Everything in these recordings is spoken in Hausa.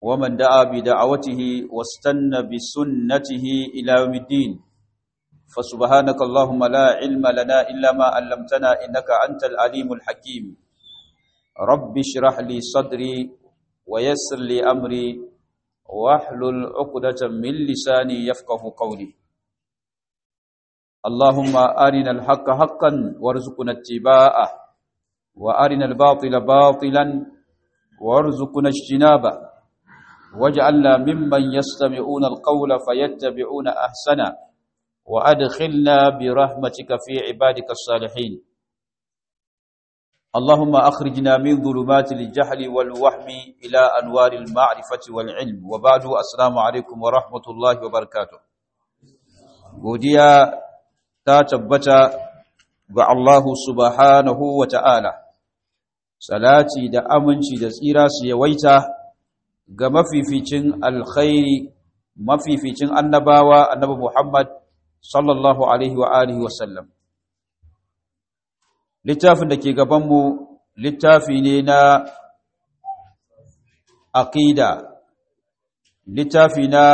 ومن دعا بدعوته واستنى بسنته إلى يوم الدين فسبحانك اللهم لا علم لنا إلا ما علمتنا إنك أنت العليم الحكيم رب اشرح لي صدري ويسر لي أمري واحلل عقدة من لساني يفقه قولي اللهم أرنا الحق حقا وارزقنا اتباعه وأرنا الباطل باطلا وارزقنا اجتنابه واجعلنا ممن يستمعون القول فيتبعون أحسنه وأدخلنا برحمتك في عبادك الصالحين اللهم أخرجنا من ظلمات الجهل والوهم إلى أنوار المعرفة والعلم وبعد السلام عليكم ورحمة الله وبركاته godiya ta tabbata ga Allah subhanahu wa ta'ala salati da aminci da tsira su yawaita ga mafificin alkhairi mafificin annabawa annabi Muhammad sallallahu alaihi wa alihi wa sallam littafin da ke gabanmu littafi ne na aqida littafi na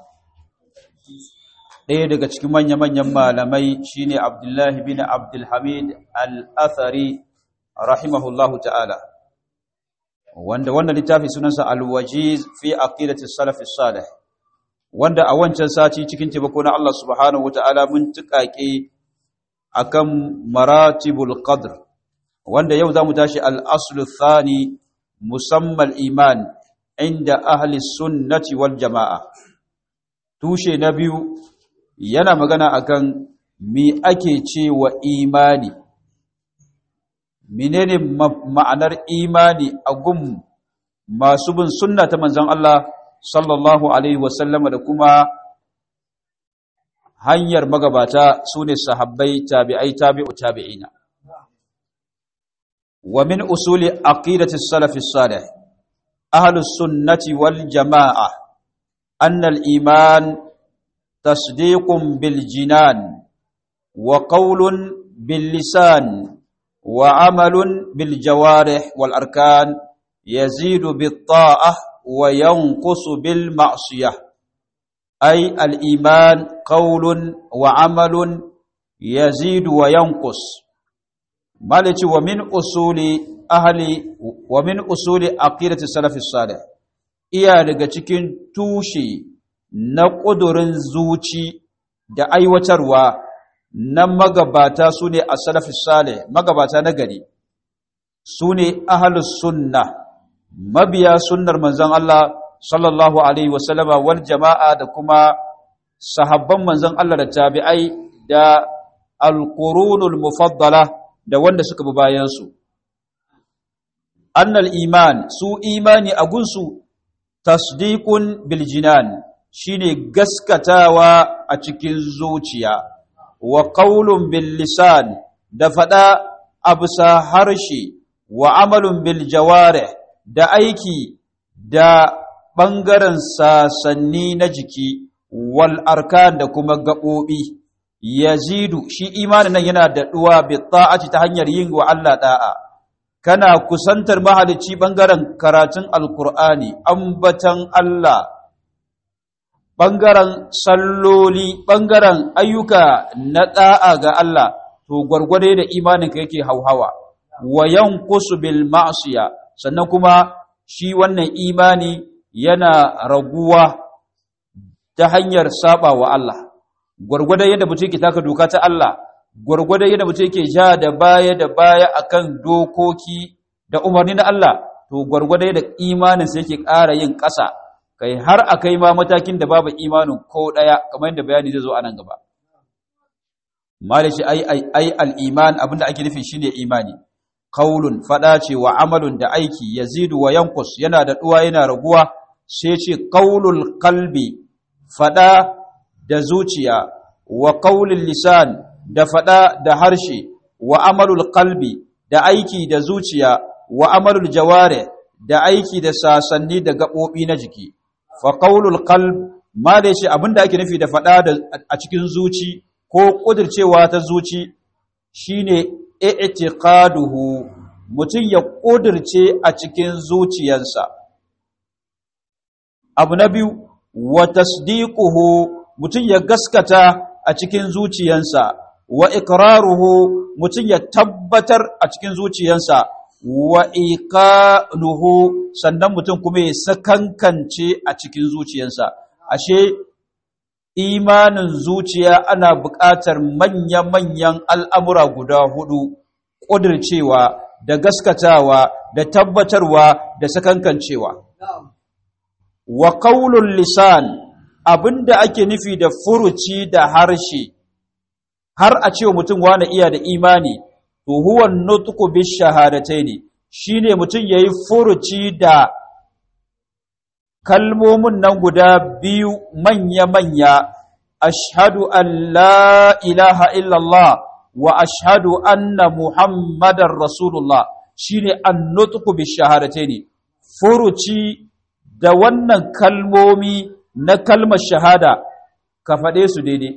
ɗaya daga cikin manya-manyan malamai shine Abdullahi bin Abdulhamid al-Athari rahimahullahu ta'ala wanda wannan littafi sunansa al-wajiz fi aqidati salaf salih wanda a wancan sati cikin taimako na Allah subhanahu wata'ala mun tukake akan maratibul qadr wanda yau zamu tashi al-aslu thani musammal iman inda ahli sunnati wal jamaa tushe na biyu yana magana akan mi ake cewa imani menene ma'anar imani a gun masu bin sunna ta manzon Allah sallallahu alaihi wasallama da kuma hanyar magabata sune sahabbai tabi'ai tabi'u tabi'ina wa min usuli aqidati salaf salih ahlus sunnati wal jamaa anna al iman tasdiqun bil jinan wa qawlun bil lisan wa amalun bil jawarih wal arkan yazidu bit ta'ah وينقص بالمعصية أي الإيمان قول وعمل يزيد وينقص مالك ومن أصول أهل ومن أصول عقيدة السلف الصالح iya daga cikin tushe na ƙudurin zuci da aiwatarwa na magabata su ne a salafi sale magabata na gari su ne ahalus sunna mabiya sunnar manzon Allah sallallahu alaihi wasallama wal jama'a da kuma sahabban manzon Allah da tabi'ai da alqurunul mufaddala da wanda suka bi bayan su annal iman su imani a gunsu tasdiqun bil jinan shine gaskatawa a cikin zuciya wa qaulun bil lisan da fada abusa harshe wa amalun bil jawarih da aiki da ɓangaren sasanni na jiki wal arkan da kuma gaɓoɓi yazidu shi imanin nan yana daɗuwa bi ta'ati ta hanyar yin wa Allah da'a kana kusantar mahalicci ɓangaren karatun alkur'ani ambatan Allah ɓangaren salloli ɓangaren ayyuka na ɗa'a ga Allah to gwargwade da imaninka yake hauhawa wa yanqusu bil ma'siya sannan kuma shi wannan imani yana raguwa ta hanyar saba wa Allah gwargwadon yadda mutum yake taka doka ta Allah gwargwadon yadda mutum yake ja da baya da baya akan dokoki da umarni na Allah to gwargwadon yadda imanin sai yake ƙara yin ƙasa kai har akai ma matakin da babu imanin ko ɗaya kamar yadda bayani zai zo a nan gaba malishi ai ai ai al-iman abinda ake nufi shine imani qaulun fada ce wa amalun da aiki yazidu wa yanqus yana da duwa yana raguwa sai ce qaulul qalbi fada da zuciya wa qaulul lisan da fada da harshe wa amalul qalbi da aiki da zuciya wa amalul jaware da aiki da sasanni da gabobi na jiki fa qaulul qalb ma da shi abinda ake nufi da fada da a cikin zuci ko kudircewa ta zuci shine i'tiqaduhu mutum ya kudirce a cikin zuciyarsa abu na biyu wa tasdiquhu mutum ya gaskata a cikin zuciyansa wa iqraruhu mutum ya tabbatar a cikin zuciyansa wa iqaluhu sannan mutum kuma ya sakankance a cikin zuciyansa ashe imanin zuciya ana buƙatar manya-manyan al'amura guda hudu ƙudircewa da gaskatawa da tabbatarwa da sakankancewa wa qaulul lisan abinda ake nufi da furuci da harshe har a cewa mutum wani iya da imani to huwa nutqu bi shahadataini shine mutum yayi furuci da kalmomin nan guda biyu manya manya ashhadu an la ilaha illallah wa ashhadu anna muhammadar rasulullah shine an nutqu bi shahadataini furuci da wannan kalmomi na kalmar shahada ka faɗe su daidai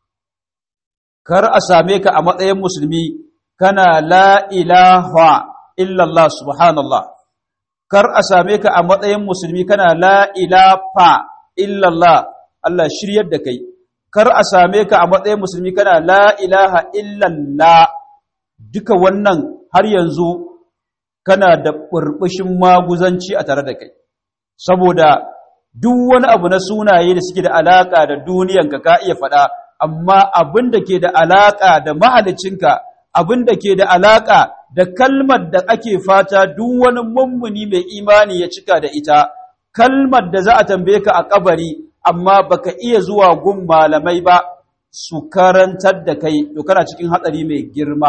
kar a same ka a matsayin musulmi kana la ilaha illallah subhanallah kar a same ka a matsayin musulmi kana la ilaha illallah Allah shiryar da kai kar a same ka a matsayin musulmi kana la ilaha illallah duka wannan har yanzu kana da burbushin maguzanci a tare da kai saboda duk wani abu na sunaye da suke da alaka da duniyanka ka iya faɗa amma abin da ke da alaka da mahalicinka abin da ke da alaka da kalmar da ake fata duk wani mummuni mai imani ya cika da ita kalmar da za a tambaye ka a kabari amma baka iya zuwa gun malamai ba su karantar da kai to kana cikin hatsari mai girma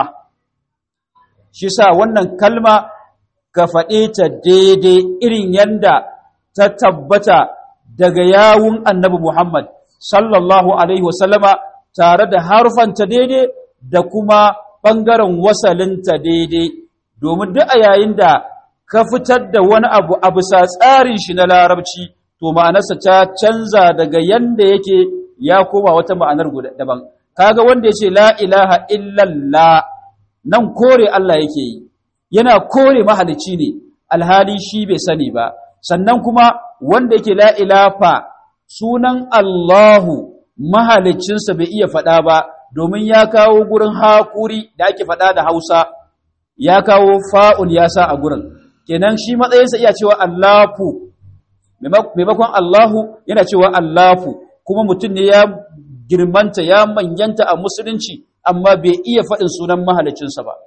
shi sa wannan kalma ka faɗe ta daidai irin yanda ta tabbata daga yawun annabi Muhammad sallallahu Alaihi wasallama tare da harfanta daidai da kuma ɓangaren wasalinta daidai domin duk a yayin da ka fitar da wani abu a bisa tsarin shi na larabci to ma'anarsa ta canza daga yanda yake ya koma wata ma'anar daban kaga wanda ya ce la ilaha illallah nan kore Allah yake yi yana kore mahalicci ne alhali shi bai sani ba sannan kuma wanda yake la ilafa sunan Allahu mahalicinsa bai iya faɗa ba domin ya kawo gurin haƙuri da ake faɗa da Hausa ya kawo fa'ul ya sa a gurin kenan shi matsayinsa iya cewa Allahu maimakon Allahu yana cewa Allahu kuma mutum ne ya girmanta ya manyanta a musulunci amma bai iya faɗin sunan mahalicinsa ba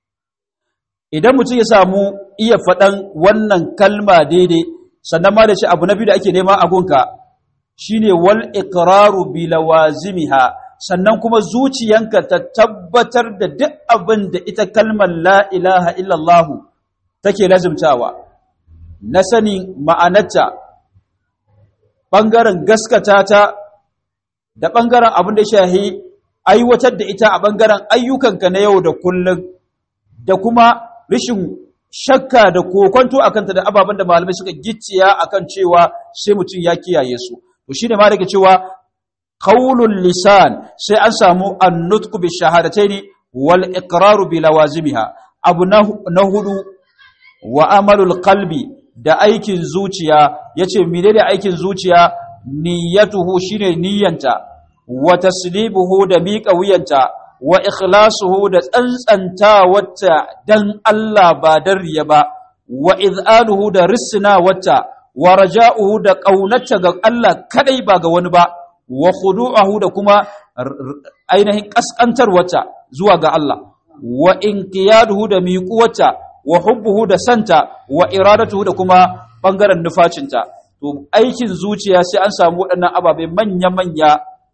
idan mutum ya samu iya faɗan wannan kalma daidai sannan ma da shi abu na biyu da ake nema a gunka shine wal iqraru bi lawazimiha sannan kuma zuciyanka ta tabbatar da duk abin da ita kalmar la ilaha illallah take lazimtawa na sani ma'anarta bangaren gaskata ta da bangaren abin da shahi aiwatar da ita a bangaren ayyukanka na yau da kullum da kuma rishin shakka da kokonto akan ta da ababen da malamai suka gicciya akan cewa sai mutum ya kiyaye su to shine ma daga cewa qaulul lisan sai an samu an-nutq bi shahadataini wal iqraru bi lawazimiha abu na hudu wa amalul qalbi da aikin zuciya yace menene aikin zuciya niyyatuhu shine niyyanta wa taslibuhu da miƙa wuyanta wa ikhlasuhu da tsantsanta wata dan Allah ba dan riya ba wa iz'aluhu da risna wata wa raja'uhu da ƙaunata ga Allah kadai ba ga wani ba wa khudu'ahu da kuma ainihin kaskantar wata zuwa ga Allah wa inqiyaduhu da miƙuwata wa hubbuhu da santa wa iradatuhu da kuma bangaren nufacinta to aikin zuciya sai an samu waɗannan ababai manya-manya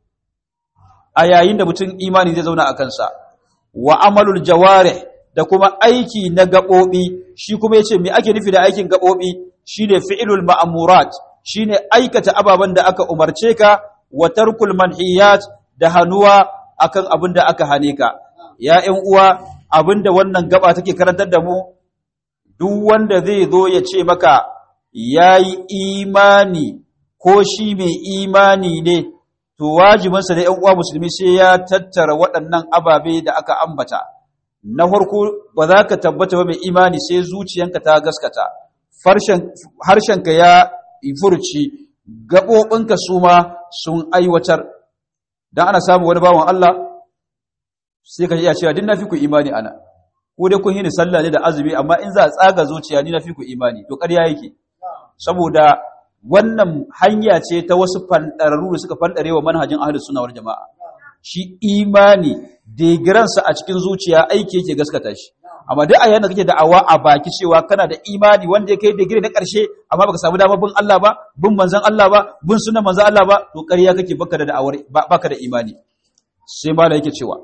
a yayin da mutum imani zai zauna a kansa wa amalul jawarih da kuma aiki na gaɓoɓi shi kuma yace me ake nufi da aikin gaɓoɓi shine fi'lul ma'murat shine aikata ababen da aka umarce ka wa tarkul manhiyat da hanuwa akan abin da aka hane ka ya ƴan uwa abin da wannan gaba take karantar da mu duk wanda zai zo ya ce maka yayi imani ko shi mai imani ne to wajibinsa da ‘yan uwa musulmi sai ya tattara waɗannan ababe da aka ambata. Na farko ba za ka tabbata ba mai imani sai zuciyanka ta gaskata, harshenka ya furci, gaɓoɓinka su ma sun aiwatar don ana samu wani bawan Allah sai ka iya cewa din na fi ku imani ana ko dai kun yi ni sallah ne da azumi amma in za a tsaga zuciya ni na fi ku imani to ƙarya yake saboda wannan hanya ce ta wasu fanɗararru da suka fanɗare wa manhajin ahlus sunna wal jama'a shi imani digiransa a cikin zuciya aiki yake gaskata shi amma duk a yana kake da'awa a baki cewa kana da imani wanda ya kai digiri na ƙarshe amma baka samu damar bin Allah ba bin manzon Allah ba bin sunan manzon Allah ba to ƙarya kake baka da da'awar baka da imani sai ma da yake cewa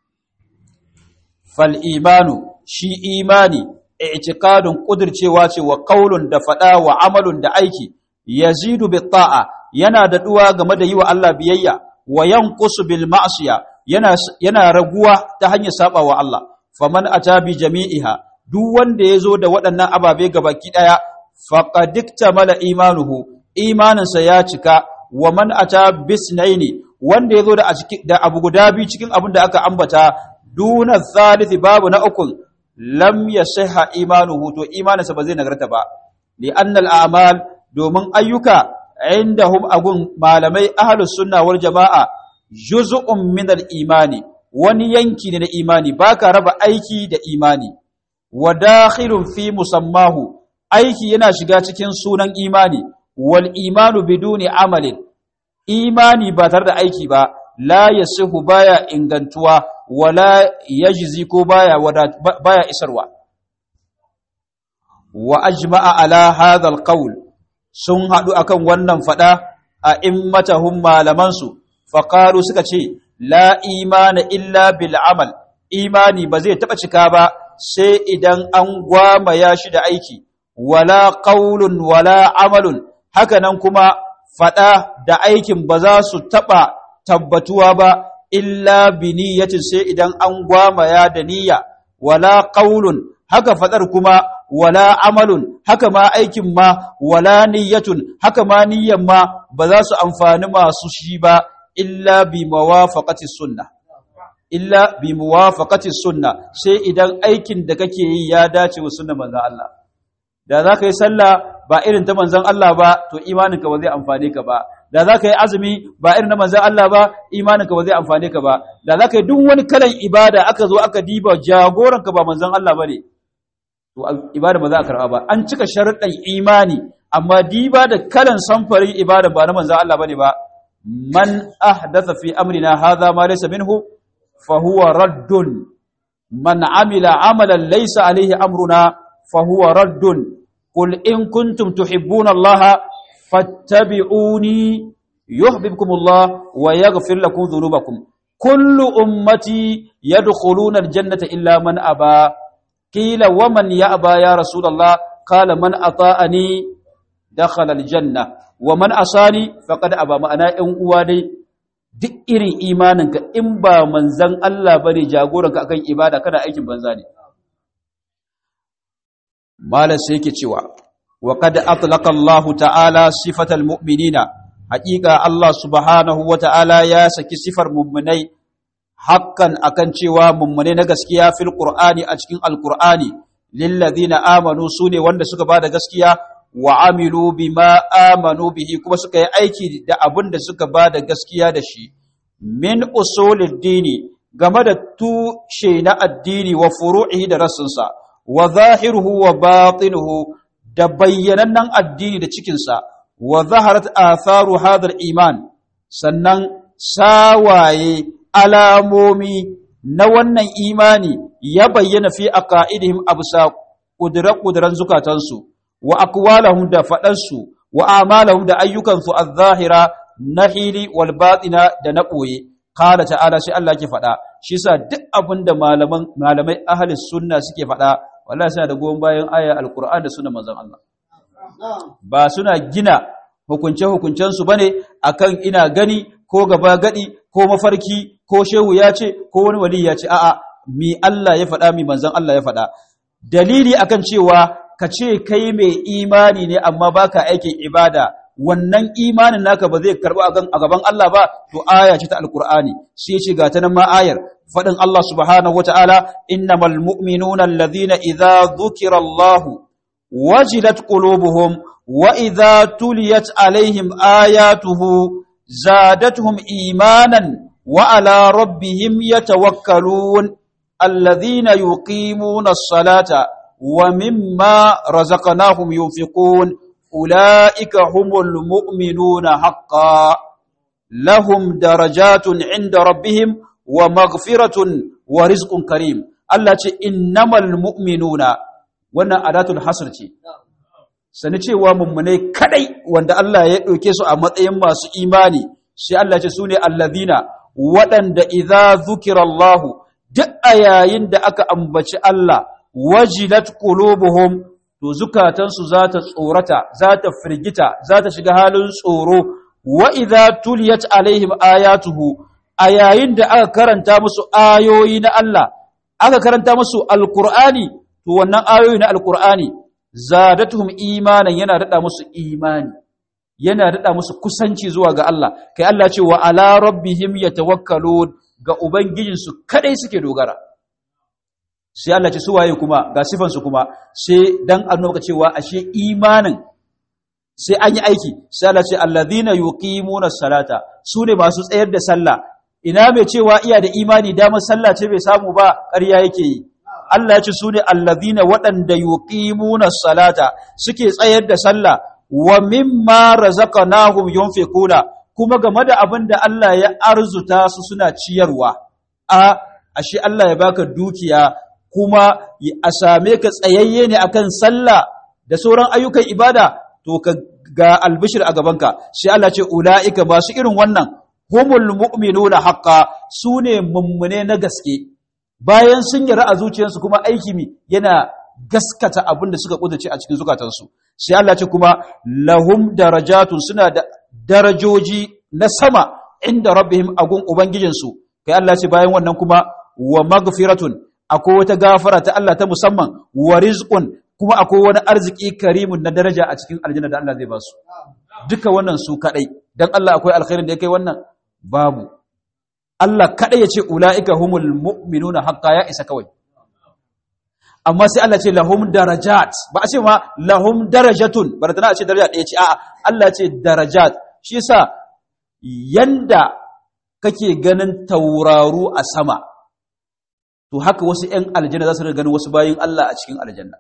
fal imanu shi imani i'tiqadun kudircewa ce wa qaulun da fada wa amalun da aiki yazidu bi ta'a yana da duwa game da yi wa Allah biyayya wa yanqusu bil ma'siya yana yana raguwa ta hanyar saba wa Allah faman ata bi jami'iha duk wanda yazo da waɗannan ababe gabaki daya faqad iktamala imanuhu imaninsa ya cika wa man ata bisnaini wanda yazo da da abu guda biyu cikin abin da aka ambata duna thalithi babu na ukun lam yasihha imanuhu to imaninsa ba zai nagarta ba li annal a'mal domin ayyuka indahum agun malamai ahlus sunna wal jama'a juz'un min al imani wani yanki ne na imani baka raba aiki da imani wa dakhilun fi musammahu aiki yana shiga cikin sunan imani wal imanu biduni amalin imani ba tare da aiki ba la yasihu baya ingantuwa wala yajzi ko baya baya isarwa wa ajma'a ala hadha alqawl sun hadu akan wannan fada a immatahum malaman su faqalu suka ce la imana illa bil amal imani ba zai taba cika ba sai idan an gwamaya shi da aiki wala qaulun wala amalun haka nan kuma fada da aikin ba za su taba tabbatuwa ba illa bi niyyatin sai idan an gwamaya da niyya wala qaulun haka fadar kuma wala amalun haka ma aikin ma wala niyyatun haka ma niyyan ma ba za su amfani masu shi ba illa bi mawafaqati sunna illa bi muwafaqati sunna sai idan aikin da kake yi ya dace wa sunnar manzon Allah da za ka yi sallah ba irin ta manzon Allah ba to imaninka ba zai amfane ka ba da za ka yi azumi ba irin na manzan Allah ba imaninka ba zai amfane ka ba da za ka yi duk wani kalan ibada aka zo aka diba jagoranka ba manzan Allah ba ne to ibada ba za a karɓa ba an cika sharuɗan imani amma diba da kalan samfarin ibada ba na manzan Allah ba ne ba man ahdatha fi amrina hadha ma laysa minhu fa huwa raddun man amila amalan laysa alayhi amruna fa huwa raddun qul in kuntum tuhibbuna Allah فاتبعوني يحببكم الله ويغفر لكم ذنوبكم كل أمتي يدخلون الجنة إلا من أبى قيل ومن يأبى يا رسول الله قال من أطاءني دخل الجنة ومن أصاني فقد أبى معنا إن أوادي duk irin imaninka in ba manzan Allah bane jagoranka akan ibada kana aikin banza ne malam sai yake cewa وقد أطلق الله تعالى صفة المؤمنين حقيقة الله سبحانه وتعالى يا سكي صفر مؤمني حقا أكن شوى مؤمني نغسكيا في القرآن أجكين القرآن للذين آمنوا سوني وند سكا بعد غسكيا وعملوا بما آمنوا به كما سكا أيكي دا أبند سكا بعد غسكيا دشي من أصول الدين game da tushe na addini wa furu'ihi da rassinsa wa zahiruhu wa batinuhu da bayyanannen addini da cikinsa wa zaharat atharu hadar iman sannan sawaye alamomi na wannan imani ya bayyana fi aqaidihim absa kudura-kuduran zukatansu wa aqwalahum da faɗansu wa amalahum da ayyukansu az-zahira na hili wal batina da na ɓoye qala ta'ala sai Allah ke faɗa shi sa duk abinda malaman malamai ahli sunna suke faɗa wallahi suna da goyon bayan aya alquran da sunan manzon Allah ba suna gina hukunce hukuncen su bane akan ina gani ko gaba gadi ko mafarki ko shehu ya ce ko wani wali ya ce a'a mi Allah ya faɗa mi manzon Allah ya faɗa dalili akan cewa ka ce kai mai imani ne amma baka aikin ibada wannan imanin naka ba zai karɓi a gaban Allah ba to aya ce ta alkur'ani sai ce ga ta nan ma ayar faɗin Allah subhanahu wata'ala innamal mu'minuna alladhina idza dhukira Allah wajilat qulubuhum wa idza tuliyat alaihim ayatuhu zadatuhum imanan wa ala rabbihim yatawakkalun alladhina yuqimuna as-salata wa mimma razaqnahum yunfiqun ulaika humul mu'minuna haqqan lahum darajatun 'inda rabbihim wa maghfiratun wa rizqun karim Allah ce innamal mu'minuna wannan adatul hasr ce sani cewa mummunai kadai wanda Allah ya ɗauke su a matsayin masu imani sai Allah ce su ne allazina waɗanda idza zukirallahu duk a yayin da aka ambaci Allah wajilat qulubuhum to zukatansu za ta tsorata za ta firgita za ta shiga halin tsoro wa idza tuliyat alaihim ayatuhu a yayin da aka karanta musu ayoyi na Allah aka karanta musu alqur'ani to wannan ayoyi na alqur'ani zadatuhum imanan yana dada musu imani yana dada musu kusanci zuwa ga Allah kai Allah ce wa ala rabbihim yatawakkalun ga ubangijinsu kadai suke dogara sai Allah ce su waye kuma ga sifan su kuma sai dan annabi cewa ashe imanin sai an yi aiki sai Allah ce alladhina yuqimuna salata su ne masu tsayar da sallah ina mai cewa iya da imani damar sallah ce bai samu ba ƙarya yake yi Allah ya ce su ne allazina waɗanda yuqimuna salata suke tsayar da sallah wa mimma razaqnahum yunfiquna kuma game da abin da Allah ya arzuta su suna ciyarwa a ashe Allah ya baka dukiya kuma a same ka tsayayye ne akan sallah da sauran ayyukan ibada to ka ga albishir a gabanka sai Allah ce ulaika masu irin wannan humul mu'minuna haqqan sune mummune na gaske bayan sun yi a zuciyarsu kuma aiki mi yana gaskata abin da suka kudace a cikin zukatansu sai Allah ce kuma lahum darajatun suna da darajoji na sama inda rabbihim agun ubangijinsu kai Allah ce bayan wannan kuma wa magfiratun akwai wata gafara ta Allah ta musamman wa rizqun kuma akwai wani arziki karimun na daraja a cikin aljanna da Allah zai ba su duka wannan su kadai dan Allah akwai alkhairin da ya kai wannan babu Allah kaɗai ya ce ula'ika humul mu'minuna haƙƙa ya isa kawai. Amma sai Allah ce lahum darajat, ba a ce ma lahum darajatun, ba da tana ce daraja ɗaya ce, a'a, Allah ce darajat, shi sa yanda kake ganin tauraru a sama, to haka wasu ‘yan aljanna za su ganin wasu bayin Allah a cikin aljanna.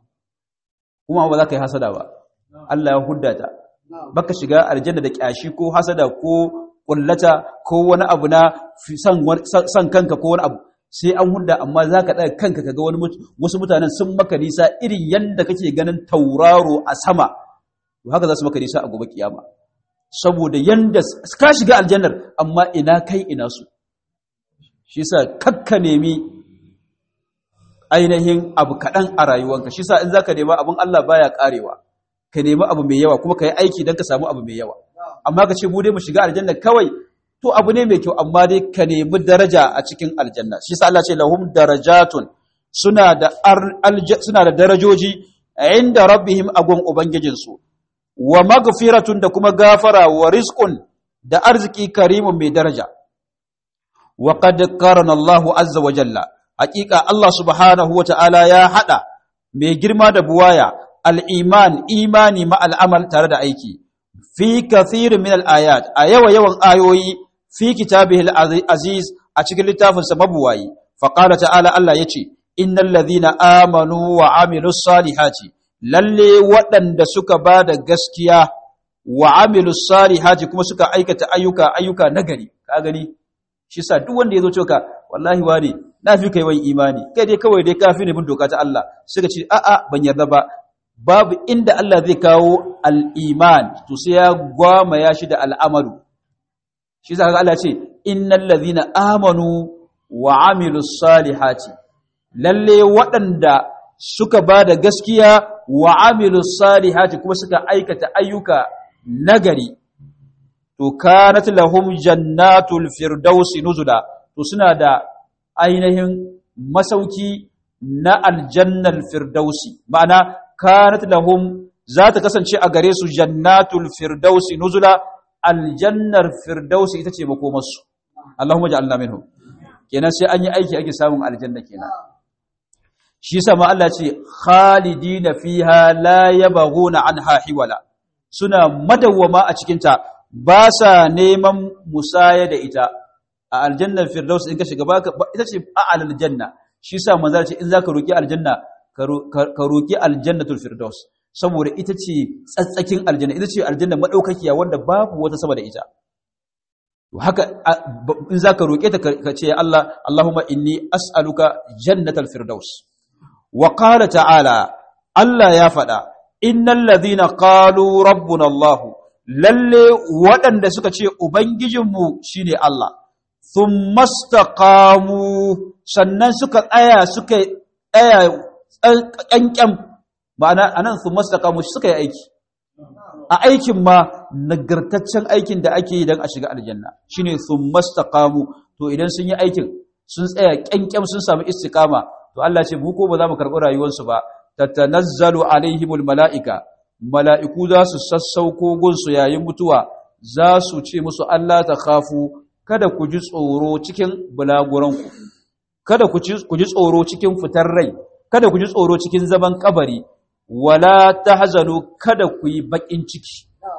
Kuma ba za ka yi hasada ba, Allah ya huddata, baka shiga aljanna da ƙyashi ko hasada ko kullata ko wani abu na san kanka ko wani abu sai an hunda amma za ka ɗaga kanka kaga wani wasu mutanen sun maka nisa irin yadda kake ganin tauraro a sama to haka za su maka nisa a gobe kiyama saboda yanda ka shiga aljannar amma ina kai ina su shi sa kakka nemi ainihin abu kaɗan a rayuwanka shi sa in za ka nema abin Allah baya ƙarewa ka nemi abu mai yawa kuma ka yi aiki don ka samu abu mai yawa amma ka ce mu dai mu shiga aljanna kawai to abu ne mai kyau amma dai ka nemi daraja a cikin aljanna shi sa Allah ce lahum darajatun suna da suna da darajoji inda rabbihim agun ubangijin su wa maghfiratun da kuma gafara wa rizqun da arziki karimun mai daraja wa qad qarana Allahu azza wa jalla haqiqa Allah subhanahu wa ta'ala ya hada mai girma da buwaya al-iman imani ma al-amal tare da aiki fi kathirin min al-ayat a yawa yawan ayoyi fi kitabihi al-aziz a cikin littafin sa mabuwayi fa qala ta'ala Allah yace innal ladhina amanu wa amilus salihati lalle waɗanda suka bada gaskiya wa amilus salihati kuma suka aikata ayyuka ayyuka nagari ka gani shi sa duk wanda yazo cewa wallahi wani na fi kai wani imani kai dai kawai dai kafi ne bin doka ta Allah suka ce a'a ban yarda ba babu inda Allah zai kawo al'iman to sai ya gwama ya shi da al'amalu shi za ka Allah ce innal ladhina amanu wa amilus salihati lalle waɗanda suka ba da gaskiya wa amilus salihati kuma suka aikata ayyuka nagari to kanat lahum jannatul firdausi nuzula to suna da ainihin masauki na aljannal firdausi ma'ana kanat lahum za ta kasance a gare su jannatul firdausi nuzula aljannar firdausi ita ce makomarsu Allahumma ja'alna minhum kenan sai an yi aiki ake samun aljanna kenan shi yasa ma Allah ce khalidina fiha la yabghuna anha hiwala suna madawwama a cikin ta ba sa neman musaya da ita a aljannar firdaus in ka shiga ba ita ce a'lal janna shi yasa manzo ce in zaka roki aljanna ka roki aljannatul firdaus saboda ita ce tsatsakin aljanna ita ce aljanna madaukakiya wanda babu wata sama da ita haka in zaka roke ta ka ce ya Allah Allahumma inni as'aluka jannatal firdaus wa qala ta'ala Allah ya faɗa innal ladhina qalu rabbuna Allah lalle waɗanda suka ce ubangijinmu shine Allah thumma istaqamu sannan suka tsaya suka tsaya kankan ma'ana anan thumma istaqamu suka yi aiki a aikin ma nagartaccen aikin da ake yi don a shiga aljanna shine thumma istaqamu to idan sun yi aikin sun tsaya kankan sun samu istiqama to Allah ce mu ko ba za mu karɓi rayuwarsu ba tatanazzalu alaihimul mala'ika mala'iku za su sassauko gunsu yayin mutuwa za su ce musu Allah ta khafu kada ku ji tsoro cikin bulaguranku kada ku ji tsoro cikin fitar rai kada ku ji tsoro cikin zaman kabari wala tahzanu kada ku yi bakin ciki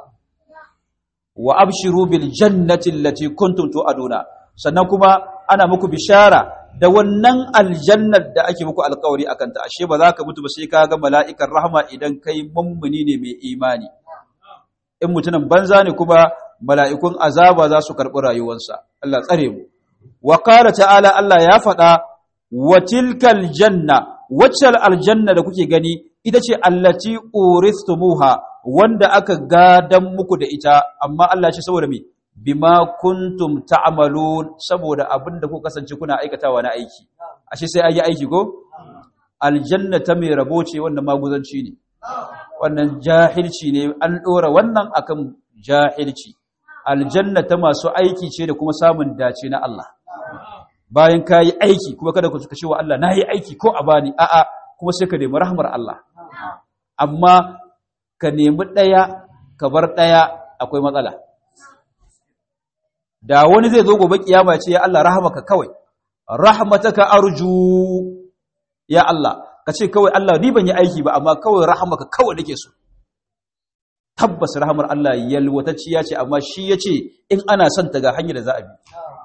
wa abshiru bil jannati allati kuntum tu'aduna sannan kuma ana muku bishara da wannan aljannar da ake muku alkawari akan ta ashe ba za ka mutu ba sai ka ga mala'ikan rahama idan kai mummuni ne mai imani in mutumin banza ne kuma mala'ikun azaba za su karɓi rayuwarsa Allah tsare mu wa qala ta'ala Allah ya faɗa wa tilkal janna waccal aljanna da kuke gani ita ce allati uristumuha wanda aka gadan muku da ita amma Allah ya ce saboda me bima kuntum ta'malun saboda abinda ku kasance kuna aikatawa na aiki ashe sai ayi aiki ko aljanna ta mai rabo ce wannan maguzanci ne wannan jahilci ne an dora wannan akan jahilci aljanna ta masu aiki ce da kuma samun dace na Allah bayan kayi aiki kuma kada ku ce wa Allah nayi aiki ko a bani a'a kuma sai ka nemi rahmar Allah amma ka nemi daya ka bar daya akwai matsala da wani zai zo gobe kiyama ce ya Allah rahmaka kawai rahmataka arju ya Allah ka ce kawai Allah ni ban yi aiki ba amma kawai rahmaka kawai nake so tabbas rahmar Allah yalwatacciya ce amma shi yace in ana son ta ga hanyar da za a bi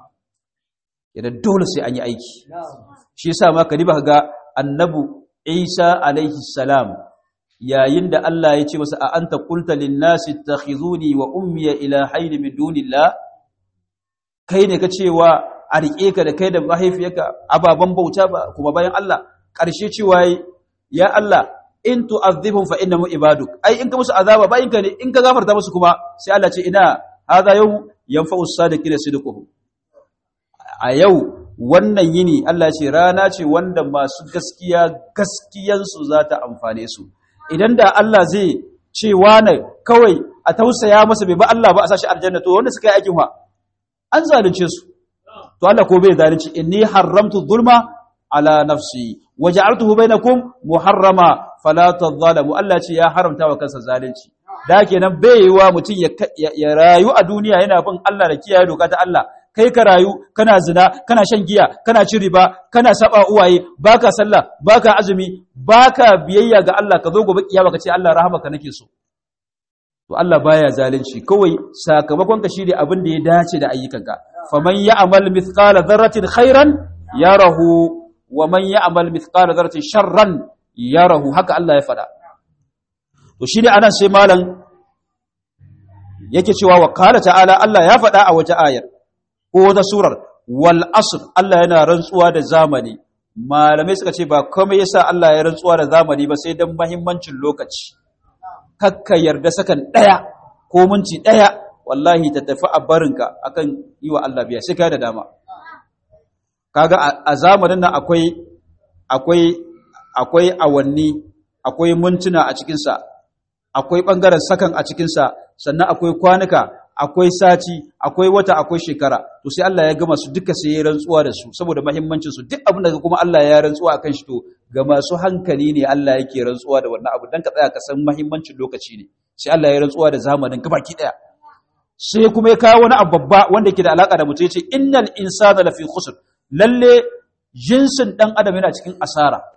idan dole sai an yi aiki shi yasa ma ka riba ga annabu Isa alaihi salam yayin da Allah ya ce masa a anta qulta lin nasi ittakhizuni wa ummi ilahayn min dunillah kai ne ka cewa a riƙe ka da kai da mahaifiyarka ababen bauta ba kuma bayan Allah ƙarshe cewa ya Allah in tu'adhibhum fa innahum ibaduk ai in ka musu azaba bayin ka ne in ka gafarta musu kuma sai Allah ce ina hadha yawm yanfa'u as-sadiqina sidquhum a yau wannan yini Allah ce rana ce wanda masu gaskiya gaskiyansu za ta amfane su idan da Allah zai ce wane kawai a tausaya masa bai ba Allah ba a sashi aljanna to wanda suka yi aikin wa an zalunce su to Allah ko bai zalunci inni haramtu zulma ala nafsi waja'altuhu bainakum muharrama fala tadhalamu Allah ce ya haramta wa kansa zalunci da kenan bai yi wa mutum ya rayu a duniya yana bin Allah da kiyaye doka ta Allah kai ka rayu kana zina kana shan giya kana cin riba kana saba uwaye baka sallah baka azumi baka biyayya ga Allah ka zo gobe kiyama ka ce Allah rahamaka nake so to Allah baya zalunci kawai sakamakon ka shine abin da ya dace da ayyukanka faman ya'mal mithqala dharratin khairan yarahu wa man ya'mal mithqala dharratin sharran yarahu haka Allah ya faɗa to shine anan sai malam yake cewa wa qala ta'ala Allah ya faɗa a wata ayar ko wata surar wal asr Allah yana rantsuwa da zamani malamai suka ce ba komai yasa Allah ya rantsuwa da zamani ba sai dan muhimmancin lokaci kakka yarda sakan daya ko minti daya wallahi ta tafi a barinka akan yi wa Allah biya sai kai da dama kaga a zamanin nan akwai akwai akwai awanni akwai mintuna a cikin sa akwai bangaren sakan a cikin sa sannan akwai kwanuka akwai sati akwai wata akwai shekara to sai Allah ya gama su duka sai ya rantsuwa da su saboda muhimmancin su duk abin da kuma Allah ya rantsuwa akan shi to ga masu hankali ne Allah yake rantsuwa da wannan abu dan ka tsaya ka san muhimmancin lokaci ne sai Allah ya rantsuwa da zamanin gabaki daya sai kuma ya kawo wani abu babba wanda yake da alaka da mutum yace innal insana lafi khusr lalle jinsin dan adam yana cikin asara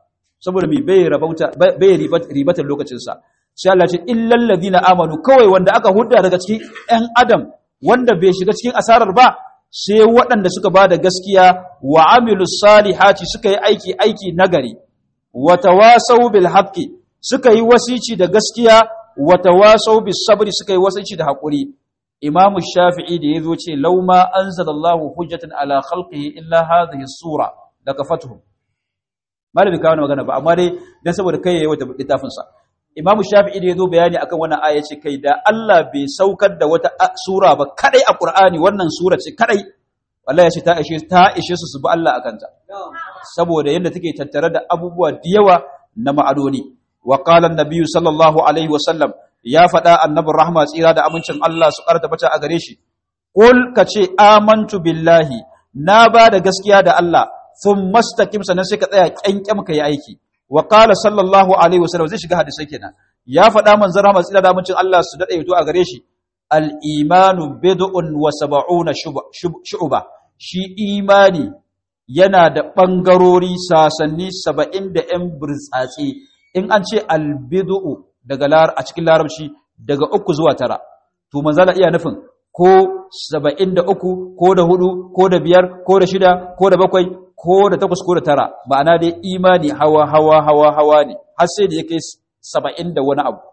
saboda mai bai rabauta bai ribatar lokacinsa sai Allah ce illal ladina amanu kawai wanda aka hudda daga cikin ɗan adam wanda bai shiga cikin asarar ba sai waɗanda suka ba da gaskiya wa amilu salihati suka yi aiki aiki nagari wa tawasau bil haqqi suka yi wasici da gaskiya wa tawasau bis sabri suka yi wasici da haƙuri imamu shafi'i da yazo ce law ma anzalallahu hujjatan ala khalqihi illa hadhihi sura lakafatuhum malami kawo magana ba amma dai dan saboda kai yayi wata littafin sa Imam Shafi'i da yazo bayani akan wannan aya ce kai da Allah bai saukar da wata sura ba kadai a Qur'ani wannan sura ce kadai wallahi ya ce ta ishe ta ishe su su bi Allah akan ta saboda yadda take tattare da abubuwa da yawa na ma'adoni wa qala an-nabiy sallallahu alaihi wa sallam ya faɗa annabin rahma tsira da amincin Allah su karta bata a gare shi qul kace amantu billahi na ba da gaskiya da Allah sun mastaqim sannan sai ka tsaya kyankyam ka yi aiki wa qala sallallahu alaihi wasallam zai shiga hadisai kenan ya faɗa manzon rahmat tsira da mucin Allah su dade yato a gare shi al imanu bid'un wa sab'una shu'ba shi imani yana da bangarori sasanni 70 da yan burtsatsi in an ce al bid'u daga lar a cikin larabci daga uku zuwa tara to manzala iya nufin ko saba'in da uku ko da hudu ko da biyar ko da shida ko da bakwai ko da takwas ko da tara ma'ana dai imani hawa hawa hawa hawa ne har sai da ya kai saba'in da wani abu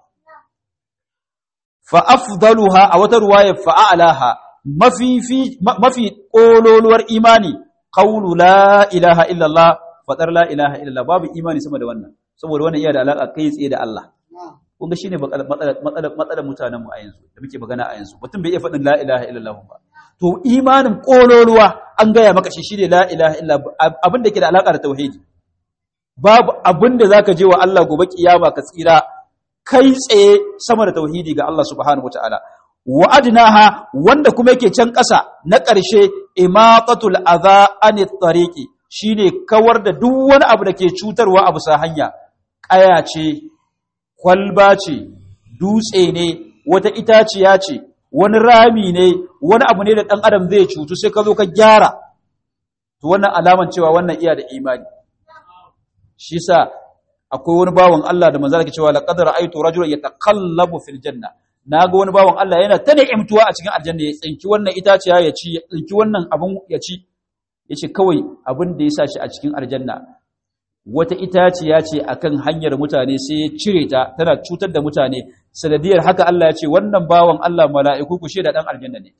fa afdaluha a wata ruwaya fa a'laha mafi mafi kololuwar imani qawlu la ilaha illallah fadar la ilaha illallah babu imani sama da wannan saboda wannan iya da alaka kai tsaye da Allah kun ga shine matsalar mutanen mu a yanzu da muke magana a yanzu mutum bai iya faɗin la ilaha illallah ba to imanin kololuwa an gaya maka shi shine la ilaha illa abin da ke da alaka da tauhidi babu abin da zaka je wa Allah gobe kiyama ka tsira kai tsaye sama da tauhidi ga Allah subhanahu wataala wa adnaha wanda kuma yake can ƙasa na ƙarshe imatatul adha anit tariqi shine kawar da duk wani abu da ke cutarwa a bisa hanya ƙaya ce kwalba ce dutse ne wata itaciya ce wani rami ne wani abu ne da ɗan adam zai cutu sai ka zo ka gyara to wannan alaman cewa wannan iya da imani shi sa akwai wani bawan Allah da manzala ke cewa laqad ra'aytu rajulan yataqallabu fil janna naga wani bawan Allah yana ta ni'imtuwa a cikin aljanna ya tsinki wannan itaciya ya ci ya tsinki wannan abun ya ci yace kawai abin da ya sa shi a cikin aljanna wata itaciya ce akan hanyar mutane sai ya cire ta tana cutar da mutane sanadiyar haka Allah ya ce wannan bawan Allah mala'iku ku da dan aljanna ne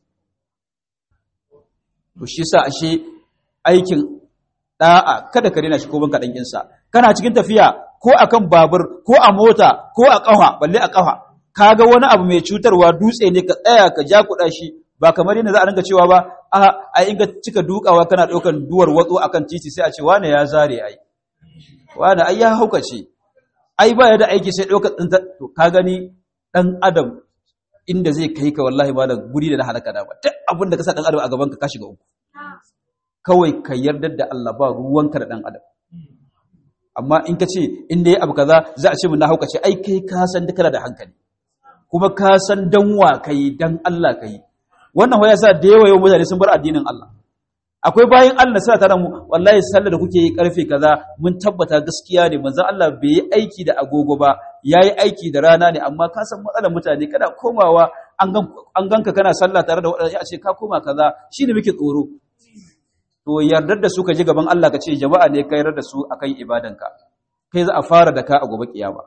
to shi sa ashe aikin da'a kada ka rena shi ko banka dan insa kana cikin tafiya ko akan babur ko a mota ko a kafa balle a kafa kaga wani abu mai cutarwa dutse ne ka tsaya ka ja kuɗa shi ba kamar yadda za a rinka cewa ba a a inga cika dukawa kana ɗaukan duwar watsu akan titi sai a ce wane ya zare ai wane ai ya haukace ai ba ya da aiki sai ɗaukar tsinta to ka gani ɗan adam inda zai kai ka wallahi ba da guri da na halaka da ba duk abin da ka sa ɗan adam a gaban ka ka shiga uku kawai ka yarda da Allah ba ruwanka da ɗan adam amma in ka ce in da ya abu kaza za a ce mun na haukace ai kai ka san duka da hankali kuma ka san dan wa kai dan Allah kai wannan waya sa da yawa yau mutane sun bar addinin Allah akwai bayan Allah suna tare mu wallahi sallar da kuke yi karfe kaza mun tabbata gaskiya ne manzon Allah bai yi aiki da agogo ba yayi aiki da rana ne amma ka san matsalar mutane kana komawa an ganka kana sallah tare da wadanda a ce ka koma kaza shine muke tsoro to yardar da su ka ji gaban Allah ka ce jama'a ne ka yarda da su akan ibadanka kai za a fara da ka a gobe kiyama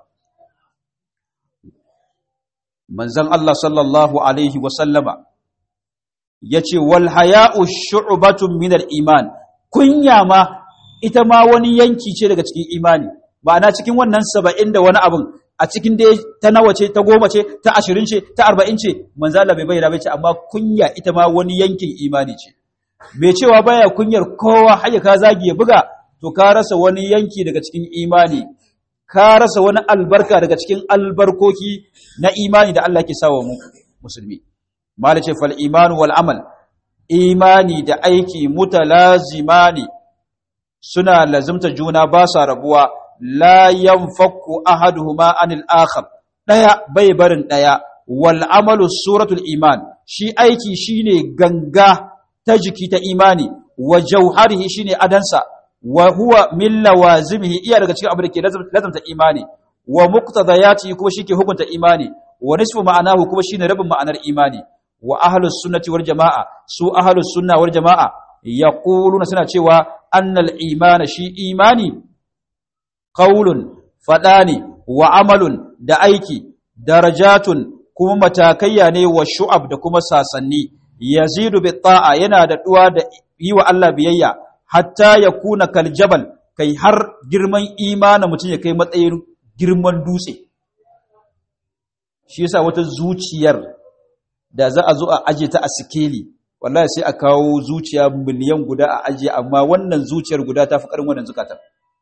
manzon Allah sallallahu alaihi wa sallama yace wal haya'u shu'batun min al iman kunya ma ita ma wani yanki ce daga cikin imani ma'ana cikin wannan 70 da wani abun a cikin dai ta nawa ce ta goma ce ta 20 ce ta 40 ce manzo Allah bai bayyana bace amma kunya ita ma wani yankin imani ce mai cewa baya kunyar kowa haya ka zagi ya buga to ka rasa wani yanki daga cikin imani ka rasa wani albarka daga cikin albarkoki na imani da Allah ke sawa mu musulmi malice fal imanu wal amal imani da aiki mutalazimani suna lazimta juna ba sa rabuwa la yanfakku ahaduhuma anil akhar daya bai barin daya wal amalu suratul iman shi aiki shine ganga ta jiki ta imani wa jauharihi shine adansa wa huwa min lawazimihi iya daga cikin abin da ke lazamta imani wa muqtadayati kuma shike hukunta imani wa nisfu ma'anahu kuma shine rabin ma'anar imani wa ahlus sunnati wal jamaa su ahlus sunna wal jamaa yaquluna suna cewa annal imana shi imani qaulun fadani wa amalun da aiki darajatun kuma matakayya ne wa shu'ab da kuma sasanni yazidu bi ta'a yana da duwa da yi wa Allah biyayya hatta ya kuna kal jabal kai har girman imanin mutum ya kai matsayin girman dutse shi yasa wata zuciyar da za a zo a aje ta a sikeli wallahi sai a kawo zuciya miliyan guda a aje amma wannan zuciyar guda ta fi karin wannan zukatar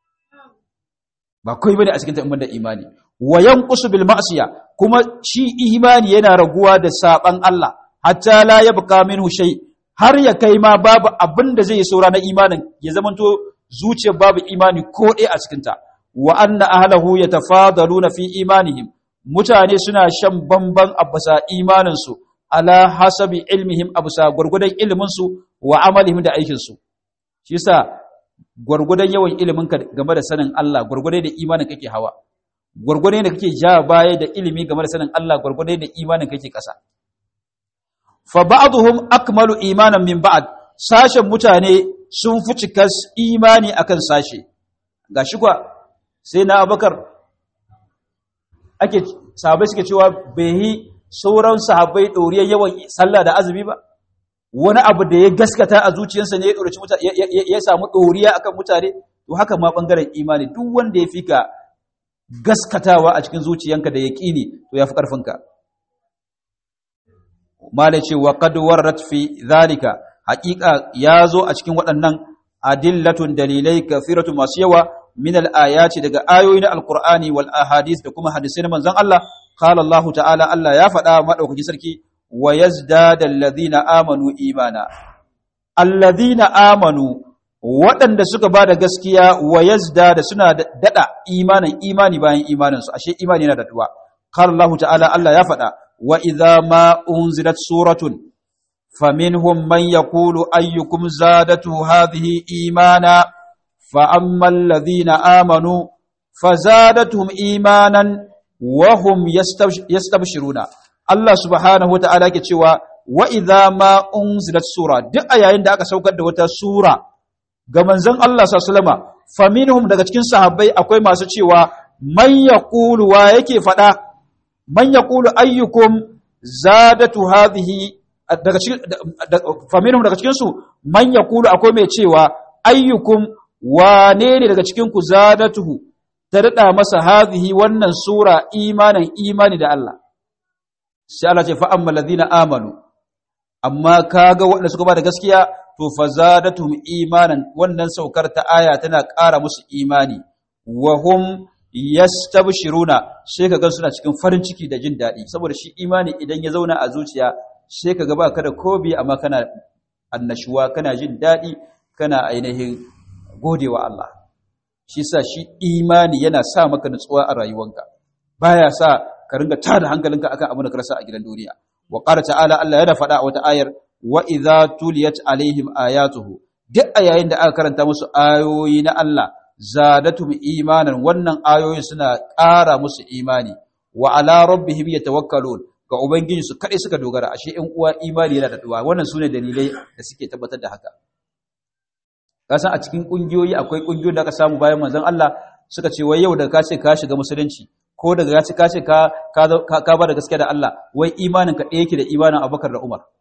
ba kai bane a cikin ta da imani wa yanqusu bil ma'siya kuma shi imani yana raguwa da saban Allah hatta la yabqa minhu shay har ya kai ma babu abin da zai saura na imanin ya zamanto zuciyar babu imani ko ɗaya a cikin ta wa anna ahlahu yatafadaluna fi imanihim mutane suna shan bamban abasa imanin su ala hasabi ilmihim abusa gurgudan ilimin su wa amalihim da aikin su shi yasa gurgudan yawan ilimin ka game da sanin Allah gurgudai da imanin kake hawa gurgudai da kake ja baya da ilimi game da sanin Allah gurgudai da imanin kake kasa fa ba'dhum akmalu imanan min ba'd sashen mutane sun fi cikas imani akan sashe gashi kwa sai na Abubakar ake sahabbai suke cewa bai sauran sahabbai doriyar yawan sallah da azumi ba wani abu da ya gaskata a zuciyarsa ne ya ɗorici mutane ya samu ɗoriya akan mutane to haka ma ɓangaren imani duk wanda ya fi ka gaskatawa a cikin zuciyanka da yaƙini to ya fi ƙarfinka malai ce wa qad warrat fi zalika haƙiƙa ya zo a cikin waɗannan adillatun dalilai kafiratu masu yawa min al-ayati daga ayoyi na alqur'ani wal ahadith da kuma hadisai na manzon Allah qala Allah ta'ala Allah ya faɗa madaukaki sarki wa yazdada alladhina amanu imana alladhina amanu waɗanda suka ba da gaskiya wa yazdada suna dada imanin imani bayan imanin su ashe imani yana da duwa qala Allah ta'ala Allah ya faɗa wa idza ma unzilat suratun faminhum man yaqulu ayyukum zadatu hadhihi imana fa amma alladhina amanu fazadatuhum imanan wa hum yastabshiruna Allah subhanahu wata'ala ke cewa wa idza ma unzilat sura duk a yayin da aka saukar da wata sura ga manzon Allah sallallahu alaihi wasallam faminhum daga cikin sahabbai akwai masu cewa man yaqulu wa yake fada man yaqulu ayyukum zadatu hadhihi daga cikin faminhum daga cikin su man yaqulu akwai mai cewa ayyukum wane ne daga cikin ku zadatuhu ta dada masa hadhihi wannan sura imanin imani da Allah sai Allah ce fa'amma lazina amanu amma kaga waɗanda suka ba da gaskiya to fa zadatuhum imanan wannan saukar ta aya tana ƙara musu imani wa hum yastabshiruna sai kaga suna cikin farin ciki da jin daɗi saboda shi imani idan ya zauna a zuciya sai kaga ba ka da kobi amma kana annashuwa kana jin daɗi kana ainihin godewa Allah shi sa shi imani yana sa maka nutsuwa a rayuwanka baya sa ka ringa tada hankalinka akan abin da ka rasa a gidan duniya wa qala ta'ala Allah yana faɗa a wata ayar wa idza tuliyat alaihim ayatuhu duk a yayin da aka karanta musu ayoyi na Allah zadatum imanan wannan ayoyin suna ƙara musu imani wa ala rabbihim yatawakkalun ga ubangiji su kadai suka dogara ashe in uwa imani yana da duwa wannan sune dalilai da suke tabbatar da haka kasan a cikin kungiyoyi akwai kungiyoyi da aka samu bayan manzon Allah suka ce wai yau da ka ce ka shiga musulunci ko daga ya ci ka ce ka ka ba da gaskiya da Allah wai imanin ka ɗaya yake da imanin Abubakar da Umar